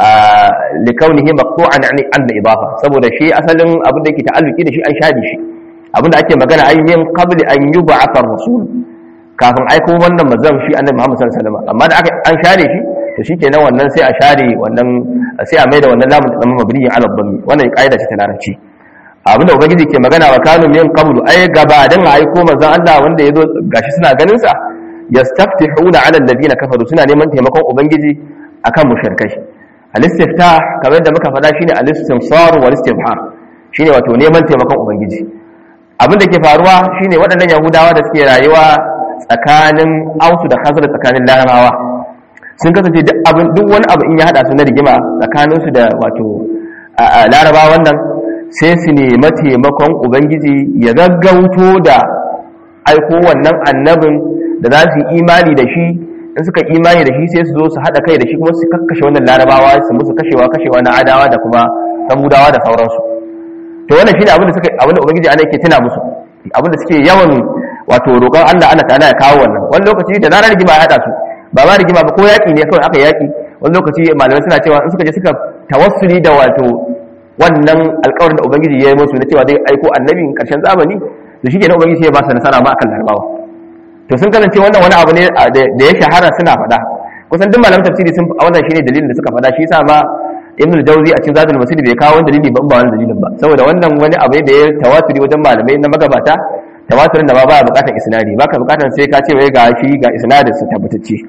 likaunihi maqtu'an an an idafa saboda shi asalin abin da yake ta'alluki da shi an shadi shi abin da ake magana ai min qabli an yub'atha ar-rasul kafin aiko wannan manzon shi annabi Muhammad sallallahu alaihi wasallam amma da aka an share shi to shikenan wannan sai a share wannan sai a maida wannan lamun da zama mabniyin ala dhammi wannan kaida ce ta larabci abinda ubangiji ke magana wa kanu min qablu ay gabadan aiko manzon Allah wanda yazo gashi suna ganin sa yastaftihuna ala alladhina kafaru suna neman taimakon ubangiji akan mushrikai al-istiftah kamar da muka faɗa shine al-istimsar wal istibhar shine wato neman taimakon ubangiji abinda ke faruwa shine waɗannan yahudawa da suke rayuwa tsakanin ausu da khazar tsakanin larabawa sun kasance duk abin duk wani abu in ya hada su na rigima tsakanin su da wato larabawa wannan sai su nemi taimakon ubangiji ya gaggauto da aiko wannan annabin da za su yi imani da shi in suka imani da shi sai su zo su haɗa kai da shi kuma su kakkashe wannan larabawa su musu kashewa kashewa na adawa da kuma samudawa da sauransu to wannan shine abin da suka abin da ubangiji ana yake tuna musu abin da suke yawan wato roƙon Allah Allah ta'ala ya kawo wannan wani lokaci da zarar rigima ya haɗa su ba ma rigima ba ko yaƙi ne kawai aka yaƙi wani lokaci malamai suna cewa in suka je suka tawassuli da wato wannan alƙawarin da ubangiji ya yi musu na cewa zai aiko annabin ƙarshen zamani to shi ke na ubangiji ya ba su nasara ma akan larabawa to sun kasance wannan wani abu ne da ya shahara suna faɗa kusan duk malamin tafsiri sun wannan shine dalilin da suka faɗa shi yasa ma ibn al-jawzi a cikin zadul masjid bai kawo wani dalili ba ba wani dalilin ba saboda wannan wani abu ne da ya tawaturi wajen malamai na magabata tawaturin da ba ba bukatar isnadi baka bukatar sai ka ce wai ga shi ga isnadin su tabbatacce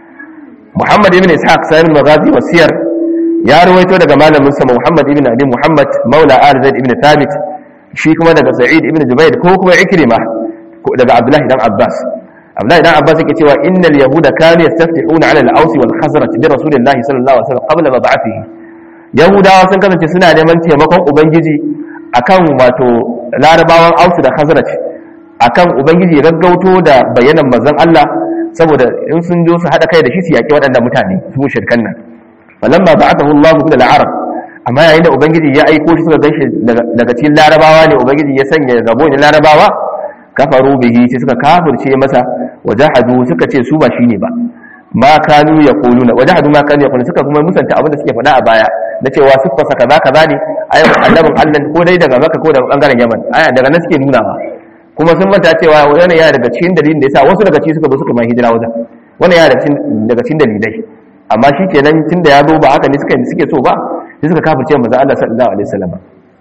Muhammad ibn Ishaq sahib al-Maghazi wasiyar ya rawaito daga malamin sa Muhammad ibn Abi Muhammad Maula Al-Zaid ibn Thabit shi kuma daga Sa'id ibn Jubair ko kuma Ikrima daga Abdullah ibn Abbas Abdullah ibn Abbas yake cewa innal yahuda kanu yastaftihuna 'ala al-Aws wal Khazraj bi Rasulillahi sallallahu alaihi wasallam qabla mab'athihi Yahudawa sun kasance suna neman taimakon Ubangiji akan wato Larabawan Aus da Khazraj akan Ubangiji ya gaggauto da bayanan manzon Allah saboda in sun jo su hada kai da shi su yaki waɗanda mutane su shirkan nan falamma ba'athahu Allah min al-Arab amma yayin da Ubangiji ya aiko shi suka ganshi daga cikin Larabawa ne Ubangiji ya sanya rabo ne Larabawa kafaru bihi sai suka kafirce masa wajahadu suka ce su ba shine ba ma kanu yaquluna wajahadu ma kanu yaquluna suka kuma musanta abin da suke faɗa a baya na cewa siffarsa kaza kaza ne ayyukan annabin Allah ko dai daga Makka ko daga bangaren Yaman aya daga nan suke nunawa kuma sun manta cewa wannan yana daga cikin dalilin da yasa wasu daga cikin suka zo suka mai hijira wajen wannan yana daga cikin dalilai amma shi kenan tunda ya zo ba haka ne suka suke so ba sai suka kafirce manzo Allah sallallahu alaihi wasallam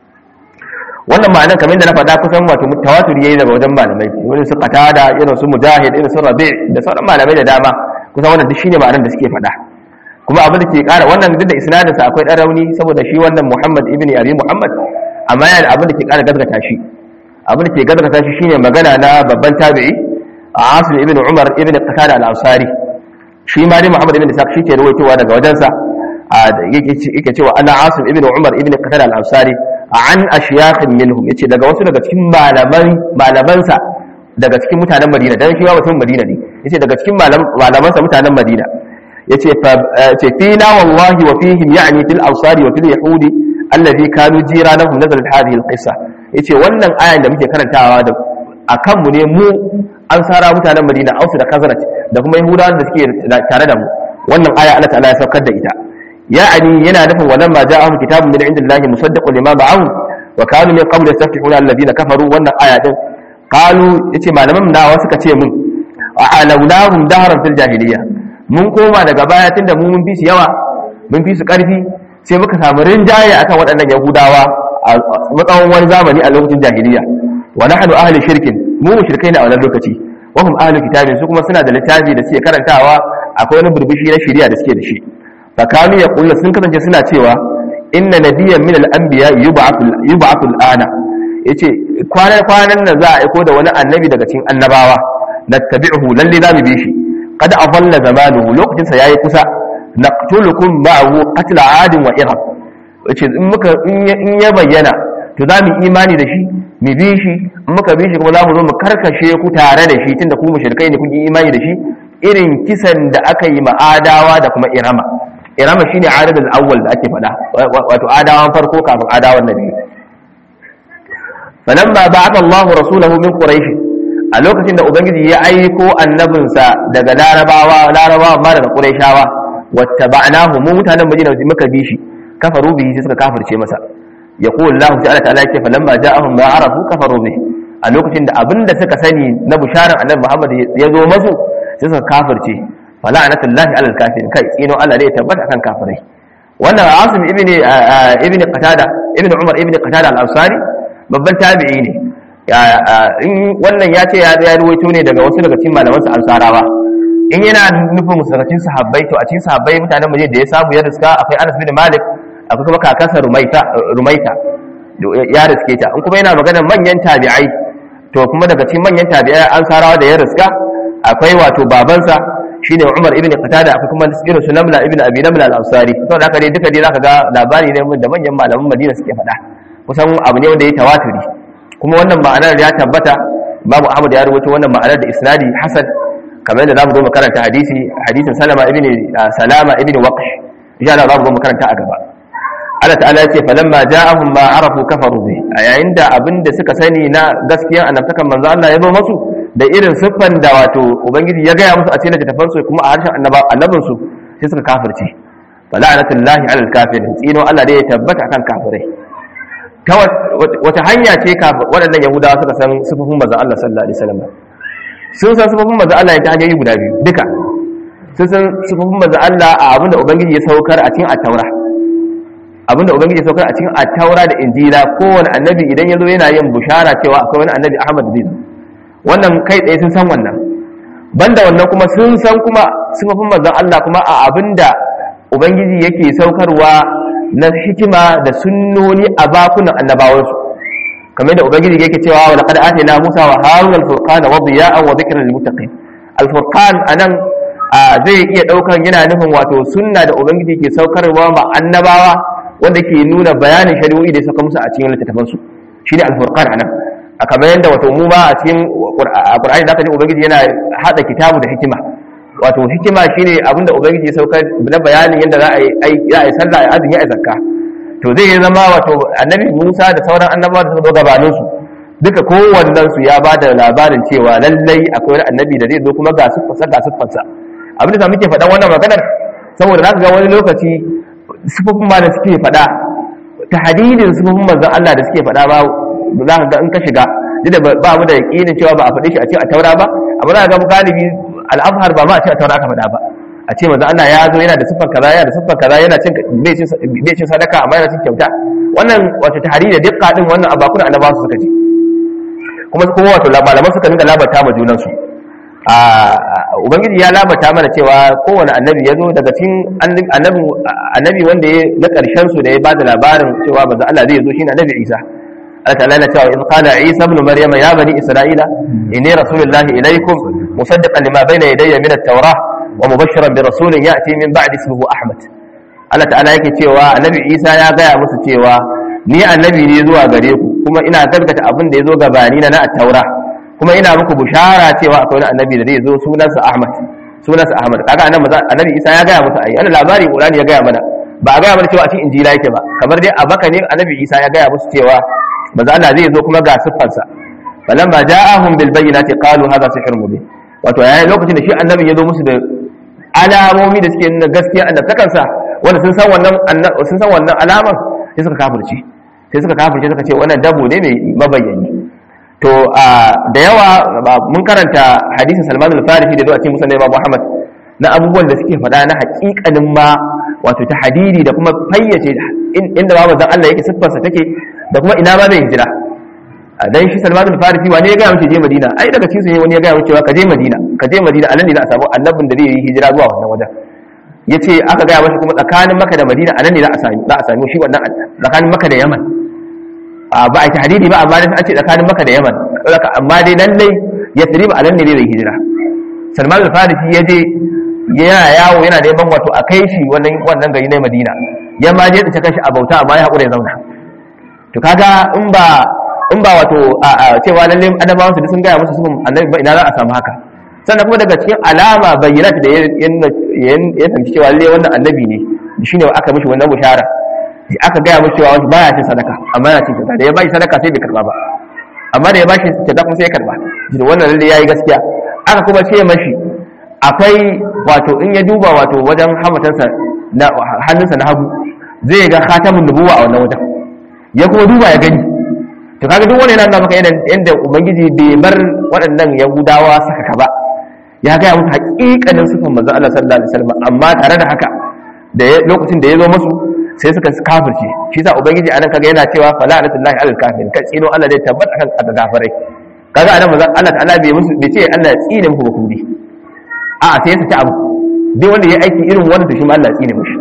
wannan ma'anar kamar da na faɗa kusan wato tawatur yayi daga wajen malamai wani su qatada irin su mujahid irin su rabi' da sauran malamai da dama kusan wannan duk shine ma'anar da suke faɗa kuma abin da ke ƙara wannan duk da isnadin sa akwai ɗan rauni saboda shi wannan Muhammad ibn Abi Muhammad amma yana da abin da ke ƙara gazgata shi abin da ke gazgata shi shine magana na babban tabi'i Asim ibn Umar ibn Qatada al-Ansari shi ma dai Muhammad ibn Ishaq shi ke rawaitowa daga wajensa yake cewa ana asim ibn umar ibn qatada al-ansari an ashyakhin minhum yace daga wasu daga cikin malaman malamansa daga cikin mutanen madina dan shi mutum madina ne yace daga cikin malamansa mutanen madina yace fa yace fina wallahi wa fihim ya'ni fil ansari wa fil yahudi alladhi kanu jiranahum nazalat hadhihi al-qissa yace wannan ayan da muke karantawa da akan mu ne mu an sara mutanen madina ausu da khazraj da kuma yahudawan da suke tare da mu wannan aya Allah ta'ala ya saukar da ita ya'ani yana nufin walan ma ja'ahum kitabun min indillahi musaddiqun lima ba'ahum wa kanu min qabl yastaftihuna alladhina kafaru wannan aya din qalu yace malaman nawa suka ce mun a'alawnahum dahran fil jahiliyya mun koma daga baya tunda mu mun fi su yawa mun fi su karfi sai muka samu rinjaye akan waɗannan yahudawa a tsawon wani zamani a lokacin jahiliyya wa nahnu ahli shirkin mu mushrikai ne a wannan lokaci wa hum ahli kitabin su kuma suna da littafi da suke karantawa akwai wani burbushi na shari'a da suke da shi fakanu ya kulla sun kasance suna cewa inna nabiyyan min al-anbiya yub'athu yub'athu al-ana yace kwanan kwanan nan za a aiko da wani annabi daga cikin annabawa nattabi'uhu lalle za mu bi shi qad afalla zamanuhu lokacin sa yayi kusa naqtulukum ma'ahu qatl 'adin wa irab yace in muka in ya bayyana to za mu imani da shi mu bi shi in muka bi shi kuma za mu zo mu karkashe ku tare da shi tunda ku mushrikai ne kun yi imani da shi irin kisan da aka yi ma'adawa da kuma irama irama shine adadul awwal da ake faɗa wato adawan farko kafin adawan na biyu falamma ba'atha Allahu rasulahu min quraish a lokacin da ubangiji ya aiko annabinsa daga larabawa larabawa ma daga quraishawa wattaba'nahu mu mutanen madina muka bi shi kafaru bihi sai suka kafirce masa yaqulu Allah ta'ala ta'ala yake falamma ja'ahum ma arafu kafaru bihi a lokacin da abinda suka sani na bisharar annabi Muhammad ya zo masu sai suka kafirce fala'anatullahi alal kafirin kai tsino Allah ne ya tabbata kan kafirai wannan Asim ibn ibn Qatada ibn Umar ibn Qatada al-Ansari babban tabi'i ne in wannan ya ce ya ya ruwaito ne daga wasu daga cikin malaman sa Ansarawa in yana nufin musakacin sahabbai to a cikin sahabbai mutanen muje da ya samu ya riska akwai Anas bin Malik akwai kuma kakansa Rumaita Rumaita ya riske ta in kuma yana maganar manyan tabi'ai to kuma daga cikin manyan tabi'ai Ansarawa da ya riska akwai wato babansa shine Umar ibn Qatada akwai kuma irin su Namla ibn Abi Namla al-Ansari to da haka dai duka dai zaka ga labari ne da manyan malaman Madina suke faɗa kusan abu ne wanda ya tawaturi kuma wannan ma'anar ya tabbata Babu Ahmad ya rubuta wannan ma'anar da isnadi hasan kamar yadda zamu zo mu karanta hadisi hadisin Salama ibn Salama ibn Waqsh insha Allah zamu zo mu karanta a gaba Allah ta'ala ya ce falamma ja'ahum ma arafu kafaru bi a yayin da abinda suka sani na gaskiya annabtakan manzo Allah ya zo masu da irin siffan da wato ubangiji ya gaya musu a cikin littattafan su kuma a harshen annabin su sai suka kafirce fala'anatullahi alal kafirin tsino Allah dai ya tabbata akan kafirai ta wata hanya ce waɗannan yahudawa suka san siffofin manzo Allah sallallahu alaihi wasallam sun san siffofin manzo Allah ta hanyoyi guda biyu duka sun san siffofin manzo Allah a abinda ubangiji ya saukar a cikin at-taura abinda ubangiji ya saukar a cikin at-taura da injila kowane annabi idan ya zo yana yin bushara cewa akwai wani annabi Ahmad zai zo wannan kai tsaye sun san wannan banda wannan kuma sun san kuma sifofin manzon Allah kuma a abinda ubangiji yake saukarwa na hikima da sunnoni a bakunan annabawansu kamar da ubangiji yake cewa wa laqad atayna Musa wa Harun al-furqan wa diya'an wa dhikran lil muttaqin al-furqan anan zai iya daukan yana nufin wato sunna da ubangiji ke saukarwa ma annabawa wanda ke nuna bayanin shari'o'i da ya sauka musu a cikin littattafansu shine al-furqan anan a kamar yadda wato mu ba a cikin Qur'ani da aka ji ubangiji yana hada kitabu da hikima wato hikima shine abinda ubangiji ya saukar na bayanin yadda za a yi za a yi sallah a azumi a zakka to zai zama wato annabi Musa da sauran annabawa da suka zo gabanin su duka kowannen su ya ba da labarin cewa lallai akwai wani annabi da zai zo kuma ga siffarsa ga siffarsa abin da muke faɗan wannan maganar saboda za ka ga wani lokaci sifofin ma da suke faɗa ta hadidin sifofin manzon Allah da suke faɗa ba za ka ga in ka shiga duk da ba mu da yakinin cewa ba a faɗe shi a cikin taura ba amma za ka ga galibi al'azhar ba ma a cikin taura aka faɗa ba a ce manzo Allah ya zo yana da siffar kaza yana da siffar kaza yana cin bai cin sadaka amma yana cin kyauta wannan wato tahari da dukka din wannan abakun annabawa su suka ji kuma kuma wato malaman suka dinga labarta ma junan su a ubangiji ya labarta mana cewa kowane annabi ya zo daga cikin annabi annabi wanda ya na karshen su da ya bada labarin cewa manzo Allah zai zo shine annabi Isa Allah ta'ala yana cewa in qala Isa ibn Maryam ya bani Isra'ila inni rasulullahi ilaykum musaddiqan lima bayna yadayya min at-taurah wa mubashiran bi rasulin ya'ti min ba'di ismihi Ahmad Allah ta'ala yake cewa annabi Isa ya gaya musu cewa ni annabi ne zuwa gare ku kuma ina gaskata abin da ya zo gabani na na taura kuma ina muku bushara cewa akwai wani annabi da zai zo sunansa Ahmad sunansa Ahmad kaga annabi annabi Isa ya gaya musu ai wannan labari Qur'ani ya gaya mana ba a gaya mana cewa a cikin injila yake ba kamar dai a baka ne annabi Isa ya gaya musu cewa manzo Allah zai zo kuma ga siffarsa falamma ja'ahum bil bayyinati qalu hadha sihrun mubin wato yayin lokacin da shi annabi ya zo musu da alamomi da suke nuna gaskiya annabtakansa wanda sun san wannan sun san wannan alaman sai suka kafirce sai suka kafirce suka ce wannan dabo ne mai mabayyani to da yawa mun karanta hadisin Salman al-Farisi da zuwa cikin Musa Imam Muhammad na abubuwan da suke faɗa na haƙiƙanin ma wato ta hadidi da kuma fayyace inda ba manzon Allah yake siffarsa take da kuma ina ma zai hijira dan shi Salman al-Farisi wani ya ga mace je Madina ai daga cikin su wani ya ga mace cewa ka je Madina ka je Madina anan ne za a samu annabin da zai yi hijira zuwa wannan wajen yace aka ga mashi kuma tsakanin Makka da Madina anan ne za a sami za a sami shi wannan tsakanin Makka da Yaman ba a tahdidi ba amma dai an ce tsakanin Makka da Yaman amma dai lallai Yathrib anan ne zai hijira Salman al-Farisi ya je yana yawo yana neman wato a kai shi wannan wannan gari na Madina ya ma je ta kashi a bauta amma ya haƙura ya zauna to kaga in ba in ba wato a cewa lalle annabawan su sun gaya musu sun annabi ba ina za a samu haka sannan kuma daga cikin alama bayyana da ya ya tanci cewa lalle wannan annabi ne shine aka mishi wannan bushara aka gaya mishi cewa baya cin sadaka amma yana cin sadaka da ya bashi sadaka sai bai karba ba amma da ya bashi sadaka kuma sai ya karba wannan lalle yayi gaskiya aka kuma ce mashi akwai wato in ya duba wato wajen hamatansa na hannunsa na hagu zai ga khatamun nubuwa a wannan wajen ya kuma duba ya gani to kaga duk wani yana nuna maka yadda ubangiji bai bar waɗannan yahudawa saka ka ba ya gaya musu haƙiƙanin sifan manzon Allah sallallahu alaihi wasallam amma tare da haka da lokacin da ya zo musu sai suka kafirce shi sa ubangiji anan kaga yana cewa fala alatullahi alal kafirin kan tsino Allah zai tabbata kan kafirai kaga anan manzon Allah ta'ala bai musu bai ce Allah ya tsine muku ba ku bi a sai ya saki abu duk wanda ya aiki irin wanda shi ma Allah ya tsine mishi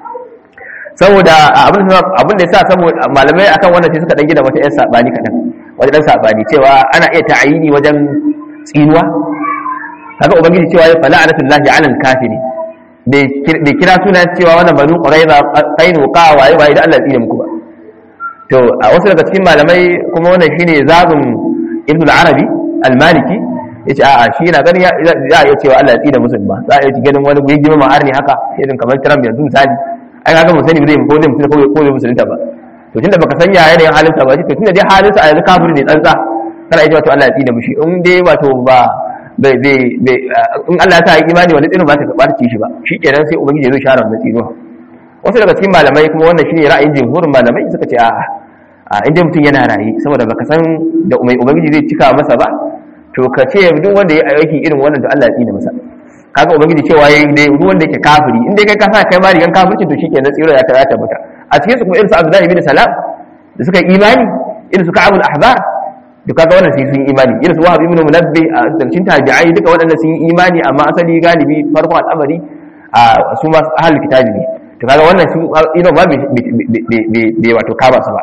saboda abin abin da yasa saboda malamai akan wannan sai suka dan gida wata yan sabani kadan wajen dan sabani cewa ana iya ta'ayini wajen tsinuwa kaga ubangiji cewa ya fala anatullahi alal kafiri bai kira suna cewa wannan banu quraiza qainu qa waye waye da Allah ya tsine muku ba to a wasu daga cikin malamai kuma wannan shine zabun ibn al-arabi al-maliki yace a'a shi yana ganin za a iya cewa Allah ya tsine musulma za a iya ganin wani guyi gima ma'ar ne haka irin kamar Trump yanzu misali ai kaga mun sani zai ko zai musulunta ko zai musulunta ba to tunda baka sanya yanayin halinsa ba to tunda dai halinsa a yanzu kafiri ne tsantsa kana iya wato Allah ya tsine mushi in dai wato ba bai bai in Allah ya sa imani wani tsino ba ta ba ta ci shi ba shikenan sai ubangiji zai share wannan tsino wasu daga cikin malamai kuma wannan shine ra'ayin jumhurin malamai suka ce a'a a inda mutum yana rayi saboda baka san da ubangiji zai cika masa ba to ka ce duk wanda ya aiki irin wannan da Allah ya tsine masa kaga ubangiji cewa yayi dai duk wanda yake kafiri in dai kai ka sa kai ma rigan kafirci to shikenan tsira ya ta tabbata a cikin su kuma irin su Abdullahi ibn Salam da suka imani irin su Ka'ab al-Ahbar da kaga wannan sai sun imani irin su Wahab ibn Munabbi a dalcin tabi'ai duka waɗanda sun yi imani amma asali galibi farkon al'amari a su ma ahlul kitabi ne to kaga wannan su ino ba bai wato kaba su ba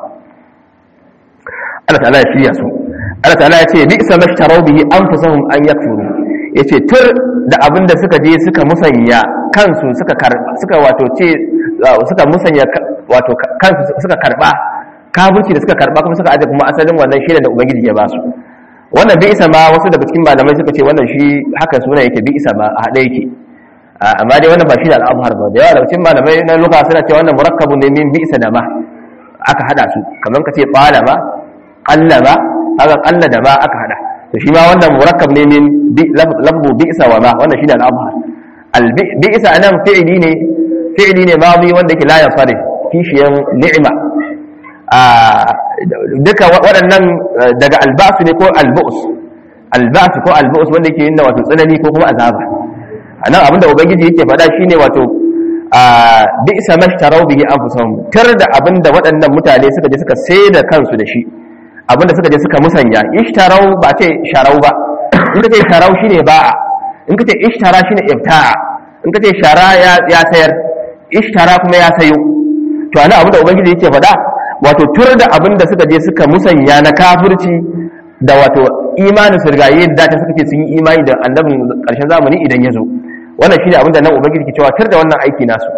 Allah ta'ala ya shirya su Allah ta'ala ya ce bi isa mashtarau bihi anfusahum an yakfuru yace tur da abinda suka je suka musanya kansu suka karba suka wato ce suka musanya wato kansu suka karba kafirci da suka karba kuma suka aje kuma asalin wannan shi da ubangiji ya ba su wannan bi isa ma wasu daga cikin malamai suka ce wannan shi haka suna yake bi isa ma a hade yake amma dai wannan ba shi da al'amhar ba da yawa daga cikin malamai na luka suna ce wannan murakkabun ne min bi isa da ma aka hada su kamar ka ce qalaba qallaba haka qalla da ma aka hada to shi ma wannan murakkab ne min lafzu bi'sa wa ma wannan shine al-abhar al-bi'sa anan fi'li ne fi'li ne madi wanda yake la yasarif kishiyan ni'ma a duka waɗannan daga albasu ne ko albus albasu ko albus wanda yake yin wato tsanani ko kuma azaba anan abinda ubangiji yake faɗa shine wato a bi'sa mashtarau bihi anfusahum tar da abinda waɗannan mutane suka je suka sai da kansu da shi abinda suka je suka musanya ishtarau ba ce sharau ba in ka ce sharau shine ba'a in ka ce ishtara shine ibta'a in ka ce shara ya sayar ishtara kuma ya sayo to ana abinda ubangiji yake faɗa wato tur da abinda suka je suka musanya na kafirci da wato imanin su rigaye da ta suka ce sun yi imani da annabin karshen zamani idan ya zo wannan shine abinda nan ubangiji ke cewa tur da wannan aiki nasu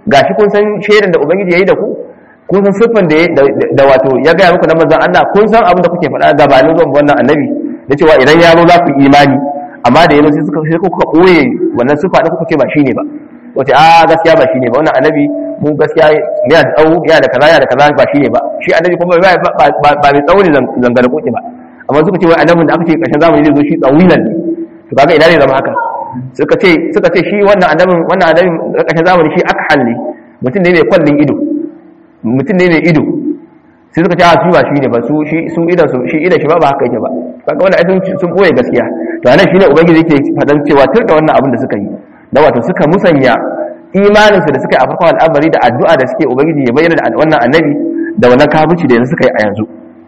gashi kun san shaidan da ubangiji yayi da ku kun san siffan da da wato ya ga muku na manzon Allah kun san abin da kuke faɗa gabanin zuwan wannan annabi da cewa idan ya zo za ku imani amma da yanzu sai suka sai kuka koye wannan siffa da kuka ce ba shine ba wace a gaskiya ba shine ba wannan annabi mu gaskiya yana da tsawo yana da kaza yana da kaza ba shine ba shi annabi kuma ba ba mai tsawo ne zangara koki ba amma suka ce wai annabin da aka ce ƙarshen zamani zai zo shi tsawilan ne to kaga ina ne zama haka suka ce suka ce shi wannan annabin wannan annabin ƙarshen zamani shi aka halle mutum ne mai kwallin ido mutum ne mai ido sai suka ce a su ba shi ne ba su shi su idan su shi idan shi ba ba haka yake ba kaga wannan aikin sun boye gaskiya to anan shine ubangiji yake fadan cewa tun da wannan abin da suka yi da wato suka musanya imanin su da suka yi a farkon al'amari da addu'a da suke ubangiji ya bayyana da wannan annabi da wannan kafirci da yanzu suka yi a yanzu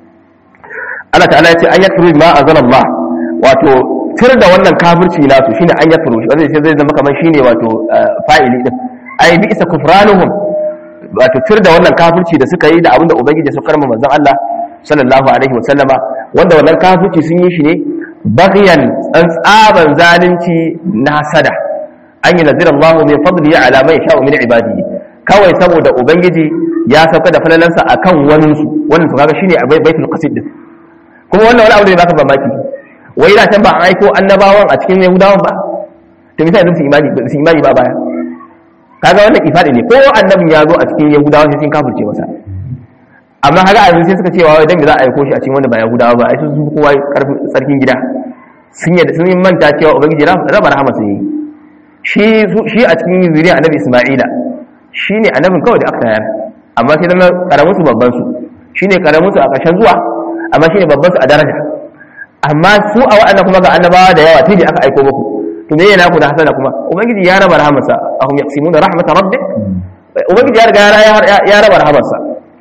Allah ta'ala ya ce an yakfuru ma anzalallah wato tir da wannan kafirci nasu shine an yakfuru wanda sai zai zama kamar shine wato fa'ili din ai bi isa kufranuhum wato tir da wannan kafirci da suka yi da abinda ubangiji ya saukar manzon Allah sallallahu alaihi wa sallama wanda wannan kafirci sun yi shi ne baghyan tsantsaban zalunci na hasada an yi nazira Allah min fadli ala man yasha min ibadihi kawai saboda ubangiji ya sauka da falalansa akan wani su wannan to kaga shine baitul qasid din kuma wannan wani abu da baka mamaki wai da can ba an aiko annabawan a cikin yahudawan ba to misali sun imani ba su imani ba baya kaga wannan ifadi ne ko annabin ya zo a cikin yahudawa sai sun kafirce masa amma kaga a yanzu sai suka cewa wai dan me za a aiko shi a cikin wanda ba yahudawa ba ai sun fi kowa karfin tsarkin gida sun yadda sun manta cewa ubangiji raba rahama sai shi shi a cikin zuriya annabi isma'ila shine annabin kawai da aka tayar amma sai zama karamin su babban su shine karamin su a ƙarshen zuwa amma shine babban su a daraja amma su a wa'annan kuma ga annabawa da yawa tun da aka aiko muku to me yana ku da hasana kuma ubangiji ya raba rahamarsa ahum yaqsimuna rahmat rabbik ubangiji ya riga ya raba rahamarsa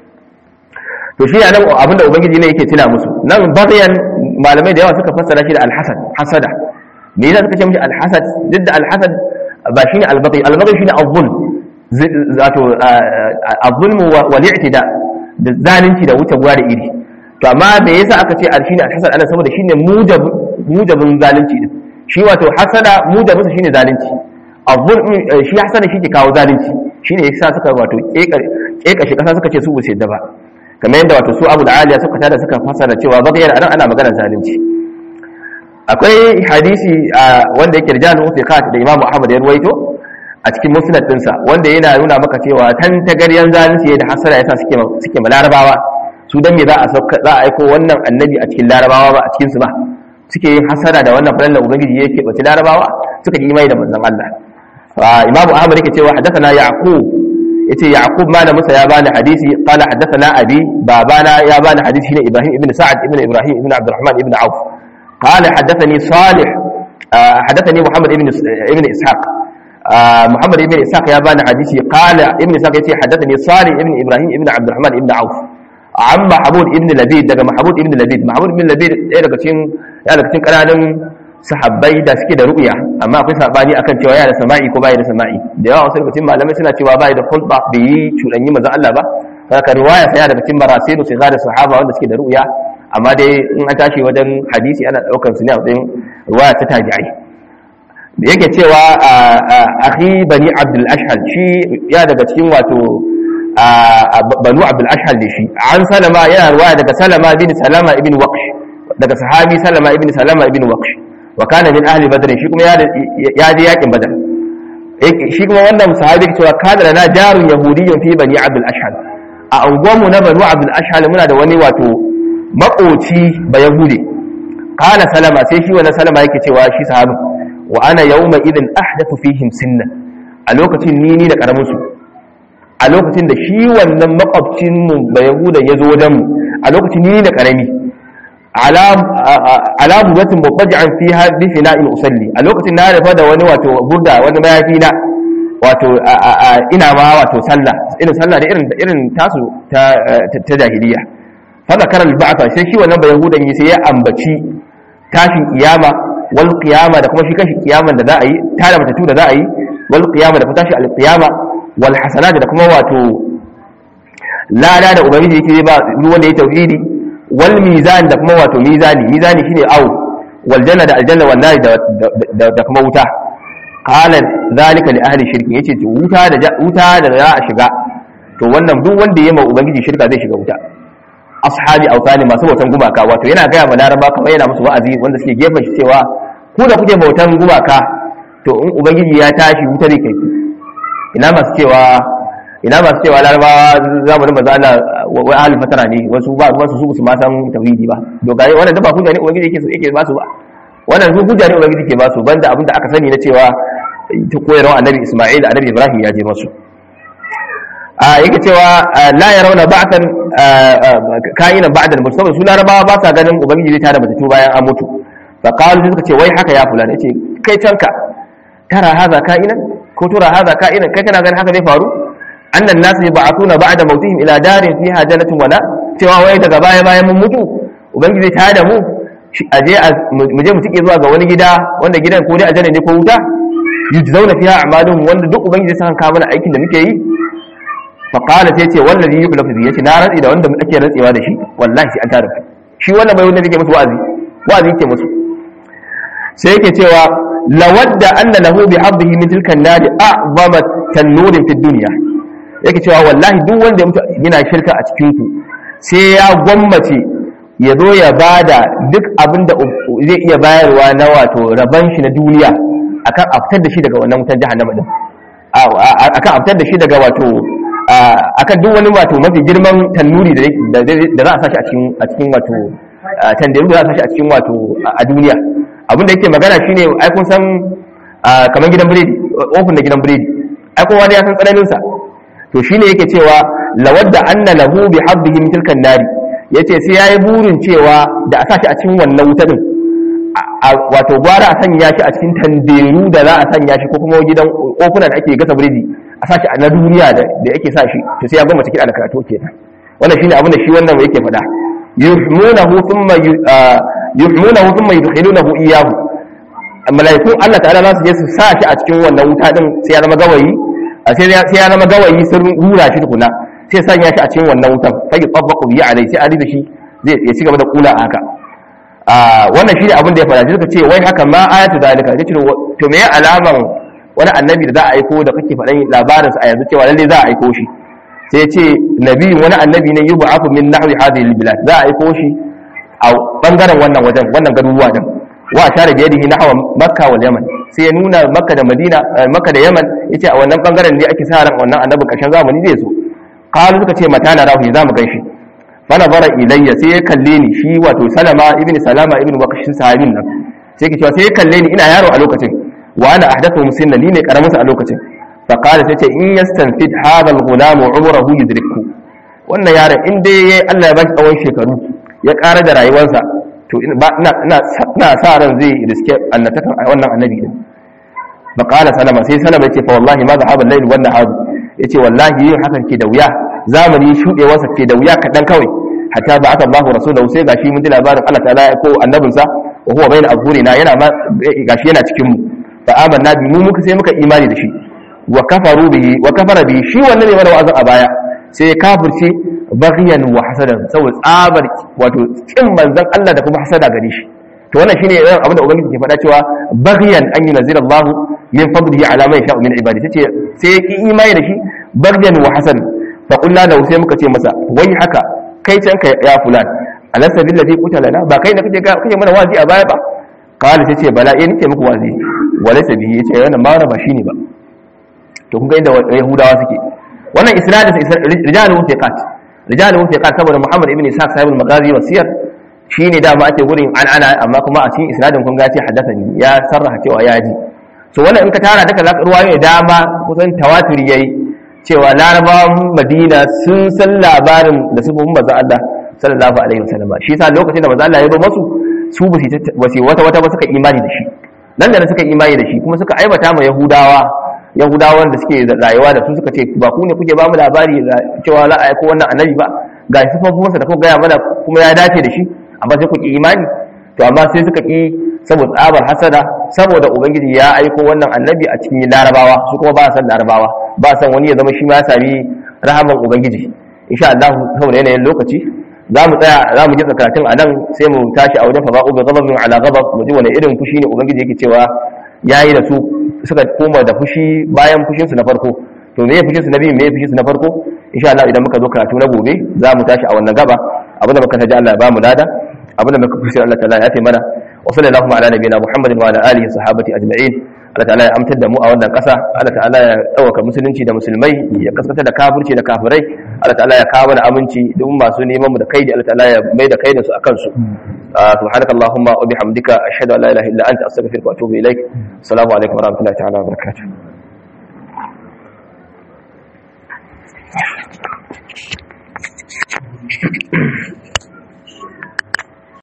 to shi nan abinda ubangiji ne yake tuna musu nan baghyan malamai da yawa suka fassara shi da alhasad hasada me yasa suka ce mishi alhasad duk da alhasad ba shine albaghi albaghi shine azzulm zato azzulm wal i'tida da zalunci da wuce gwa da iri to amma me yasa aka ce shine alhasad ana saboda shine mujab mujabin zalunci din shi wato hasada mujabin shine zalunci azzulm shi hasada shi ke kawo zalunci shine yasa suka wato kekashi kasa suka ce su bu sai da ba kamar yadda wato su abu da aliya suka tada suka fasara cewa bagayar anan ana maganar zalunci akwai hadisi wanda yake rijalun ufiqat da imamu ahmad ya ruwaito a cikin musnad dinsa wanda yana nuna maka cewa tan tagaryan zalunci da hasara yasa suke suke larabawa su dan me za a sauka za a aiko wannan annabi a cikin larabawa ba a cikin su ba suke yin hasara da wannan falalla ubangiji yake bace larabawa suka yi imani da manzon Allah imamu ahmad yake cewa hadathana yaqub yace yaqub malam musa ya bani hadisi qala hadathana abi babana ya bani hadisi shine ibrahim ibn sa'ad ibn ibrahim ibn abdurrahman ibn auf qala hadathani salih hadathani muhammad ibn ibn ishaq muhammad ibn ishaq ya bani hadisi qala ibn ishaq yace hadathani salih ibn ibrahim ibn abdurrahman ibn auf an mahmud ibn labid daga mahmud ibn labid mahmud ibn labid ɗaya daga cikin ya daga cikin kananun sahabbai da suke da ru'ya amma akwai sabani akan cewa yana da sama'i ko bai da sama'i da yawa wasu lokacin malamai suna cewa bai da khulba bai yi cuɗanyi manzo Allah ba haka riwaya sai daga cikin marasilu sai da sahaba wanda suke da ru'ya amma dai in an tashi wajen hadisi ana daukar su ne a matsayin riwaya ta tabi'ai da yake cewa akhi bani abdul ashhal shi ya daga cikin wato banu abdul ashhal ne shi an salama yana riwaya daga salama bin salama ibn waqsh daga sahabi salama ibn salama ibn waqsh wa kana min ahli badr shi kuma ya je yakin badar shi kuma wannan sahabi ke cewa kana lana jarun yahudiyyun fi bani abdul ashhal a unguwanmu na banu abdul ashhal muna da wani wato makoci ba yahudi kana salama sai shi wannan salama yake cewa shi sahabi wa ana yawma idin ahdathu fihim sinna a lokacin ni ni da karamin su a lokacin da shi wannan makwabcin mu ba yahudan ya zo wajen mu a lokacin ni da karami ala bugatin mubaj'an fiha bi fina'in usalli a lokacin na rufa da wani wato burda wani mayafi na wato ina ma wato sallah irin sallah da irin irin tasu ta ta jahiliya fa zakara al-ba'tha sai shi wannan bayahudan yi sai ya ambaci tashin kiyama wal qiyama da kuma shi kashi kiyaman da za a yi tare matatu da za a yi wal qiyama da kuma tashi al-qiyama wal hasanat da kuma wato lada da ubangiji yake ba wanda ya tauhidi wal mizan da kuma wato mizani mizani shine aw wal janna da aljanna wal nar da da kuma wuta qala zalika li ahli shirki yace to wuta da wuta da za a shiga to wannan duk wanda yayi ma ubangiji shirka zai shiga wuta ashabi autani masu bautan gumaka wato yana gaya ma laraba kamar yana musu wa'azi wanda suke gefen shi cewa ku da kuke bautan gumaka to in ubangiji ya tashi wuta zai kai ina masu cewa ina masu cewa larabawa zamanin maza Allah wai ahli fatara ne wasu ba wasu su su ma san tauhidi ba dogare wannan da ba hujja ne ubangiji yake yake ba su ba wannan su hujja ne ubangiji ke ba su banda abin da aka sani na cewa ta koyarwa annabi Isma'il annabi Ibrahim ya je masu a yake cewa la yarawna ba'tan ka'ina ba'da al saboda su larabawa ba sa ganin ubangiji zai tada mutu bayan an mutu fa qalu suka ce wai haka ya fulani yace kai canka tara haza ka'inan ko tura haza ka'inan kai kana ganin haka zai faru annan nasu yab'athuna ba'da mautihim ila darin fiha jannatun wala cewa wai daga baya bayan mun mutu ubangiji zai tada mu aje mu je mu tike zuwa ga wani gida wanda gidan ko dai aljanna ne ko wuta yujzauna fiha a'maluhum wanda duk ubangiji sai kan mana aikin da muke yi fa qala sai ce wallazi yuhlafu bi yace na rantsi da wanda ake rantsewa da shi wallahi sai an tada shi wannan bai wanda yake musu wa'azi wa'azi yake musu sai yake cewa lawadda anna lahu bi habdihi min tilka an-nar a'zama tanurin fi dunya yake cewa wallahi duk wanda ya mutu yana shirka a cikin ku sai ya gwammace ya zo ya bada duk abin da zai iya bayarwa na wato raban shi na duniya akan aftar da shi daga wannan wutar jahannama din akan aftar da shi daga wato akan duk wani wato mafi girman tannuri da za a sashi a cikin a cikin wato tandiru da za a sashi a cikin wato a duniya abin da yake magana shine ai kun san kamar gidan biredi ofin da gidan biredi ai kowa da ya san tsananin sa to shine yake cewa lawadda anna lahu bi habbihi min tilkan nari yace sai yayi burin cewa da a sashi a cikin wannan wuta din wato gwara a sanya shi a cikin tanderu da za a sanya shi ko kuma gidan ofuna da ake gasa biredi a sashi a na duniya da yake sa shi to sai ya goma cikin da karatu kenan wannan shine abin da shi wannan yake faɗa yuhmunahu thumma yuhmunahu thumma yudkhilunahu iyyahu malaikun Allah ta'ala za su je su sa shi a cikin wannan wuta din sai ya zama gawayi sai ya zama gawayi sun rura shi tukuna sai sanya shi a cikin wannan wutan fa yutabaqu bi alai sai a shi zai ya ci gaba da kula haka wannan shi ne abin da ya fara suka ce wai haka ma ayatu zalika yace to me alaman wani annabi da za a aiko da kake faɗan labarinsa a yanzu cewa lalle za a aiko shi sai ce nabi wani annabi ne yub'athu min nahwi hadhihi albilad za a aiko shi a bangaren wannan wajen wannan garuruwa din wa share da yadihi nahwa makka wal yaman sai ya nuna makka da madina makka da yaman yace a wannan bangaren ne ake sa ran wannan annabi karshen zamani zai zo qalu suka ce mata na rahu za mu ganshi fana bara ilayya sai ya kalle ni shi wato salama ibn salama ibn waqashin sahabin nan sai ke cewa sai ya kalle ni ina yaro a lokacin wa ana ahdathu musinna ni ne karamin sa a lokacin fa qala tace in yastanfid hadha al-ghulam umruhu yudrikku wannan yaron in dai yayi Allah ya bashi tsawon shekaru ya ƙara da rayuwarsa to ina ina sa ran zai riske annatakan wannan annabi din fa qala salama sai salama yace fa wallahi ma dhahaba al-layl wan nahar yace wallahi yin hakan ke da wuya zamani shudewarsa ke da wuya kadan kawai hatta ba aka Allahu rasulahu sai gashi mun ji labarin Allah ta'ala ya ko annabinsa wa huwa bayna azhurina yana ma gashi yana cikin mu fa amanna bi mu muka sai muka imani da shi wa kafaru bihi wa kafara bihi shi wannan ne mana wa'azin a baya sai ya kafirce baghyan wa hasadan saboda tsabar wato kin manzon Allah da kuma hasada gare shi to wannan shine irin abin da ubangiji ke faɗa cewa baghyan an yunzila Allah min fadlihi ala man yasha'u min ibadihi tace sai ya ki imani da shi baghyan wa hasan fa qulna lahu sai muka ce masa wai haka kai can ka ya fulan alasa bil ladhi qutalana ba kai da kake kake mana wazi a baya ba qala sai ce bala eh nake muku wazi walaysa bihi yace wannan ma ba shine ba to kun ga inda yahudawa suke wannan isnadin rijalu thiqat rijalu thiqat saboda muhammad ibn ishaq sahibul magazi wasiyar shine da ma ake gurin an ana amma kuma a cikin isnadin kun ga ce haddathani ya sarraha cewa ya ji so wannan in ka tara daga zaka ruwaye dama kusan tawaturi yayi cewa larabawan madina sun san labarin da su manzon Allah sallallahu alaihi wasallam shi yasa lokacin da manzon Allah ya zo masu su ba su wata wata ba suka imani da shi nan da suka imani da shi kuma suka aibata ma yahudawa yahudawan da suke rayuwa da su suka ce ba ku ne kuke ba mu labari cewa za a aiko wannan annabi ba ga sifofinsa da kuma gaya mana kuma ya dace da shi amma sai ku ki imani to amma sai suka ki saboda tsabar hasada saboda ubangiji ya aiko wannan annabi a cikin larabawa su kuma ba san larabawa ba san wani ya zama shi ma ya sami rahaman ubangiji insha Allah saboda yanayin lokaci za mu tsaya za mu ji karatun a nan sai mu tashi a wajen faba'u bi ghadabin ala ghadab mu ji wani irin fushi ne ubangiji yake cewa yayi da su suka koma da fushi bayan fushin su na farko to me fushin su na biyu me fushin su na farko insha Allah idan muka zo karatu na gobe za mu tashi a wannan gaba abinda muka taji Allah ya ba mu lada abinda muka fushi Allah ta'ala ya fi mana wa sallallahu ala nabiyina Muhammadin wa ala alihi sahabati ajma'in Allah ta'ala ya amtar da mu a wannan ƙasa Allah ta'ala ya ɗaukaka musulunci da musulmai ya kasance da kafirci da kafirai Allah ta'ala ya kawo da aminci duk masu neman mu da kaidi Allah ta'ala ya mai da kaidin su akan su subhanaka allahumma wa bihamdika ashhadu an la ilaha illa anta astaghfiruka wa atubu ilaik assalamu alaikum wa rahmatullahi ta'ala wa barakatuh Thank you.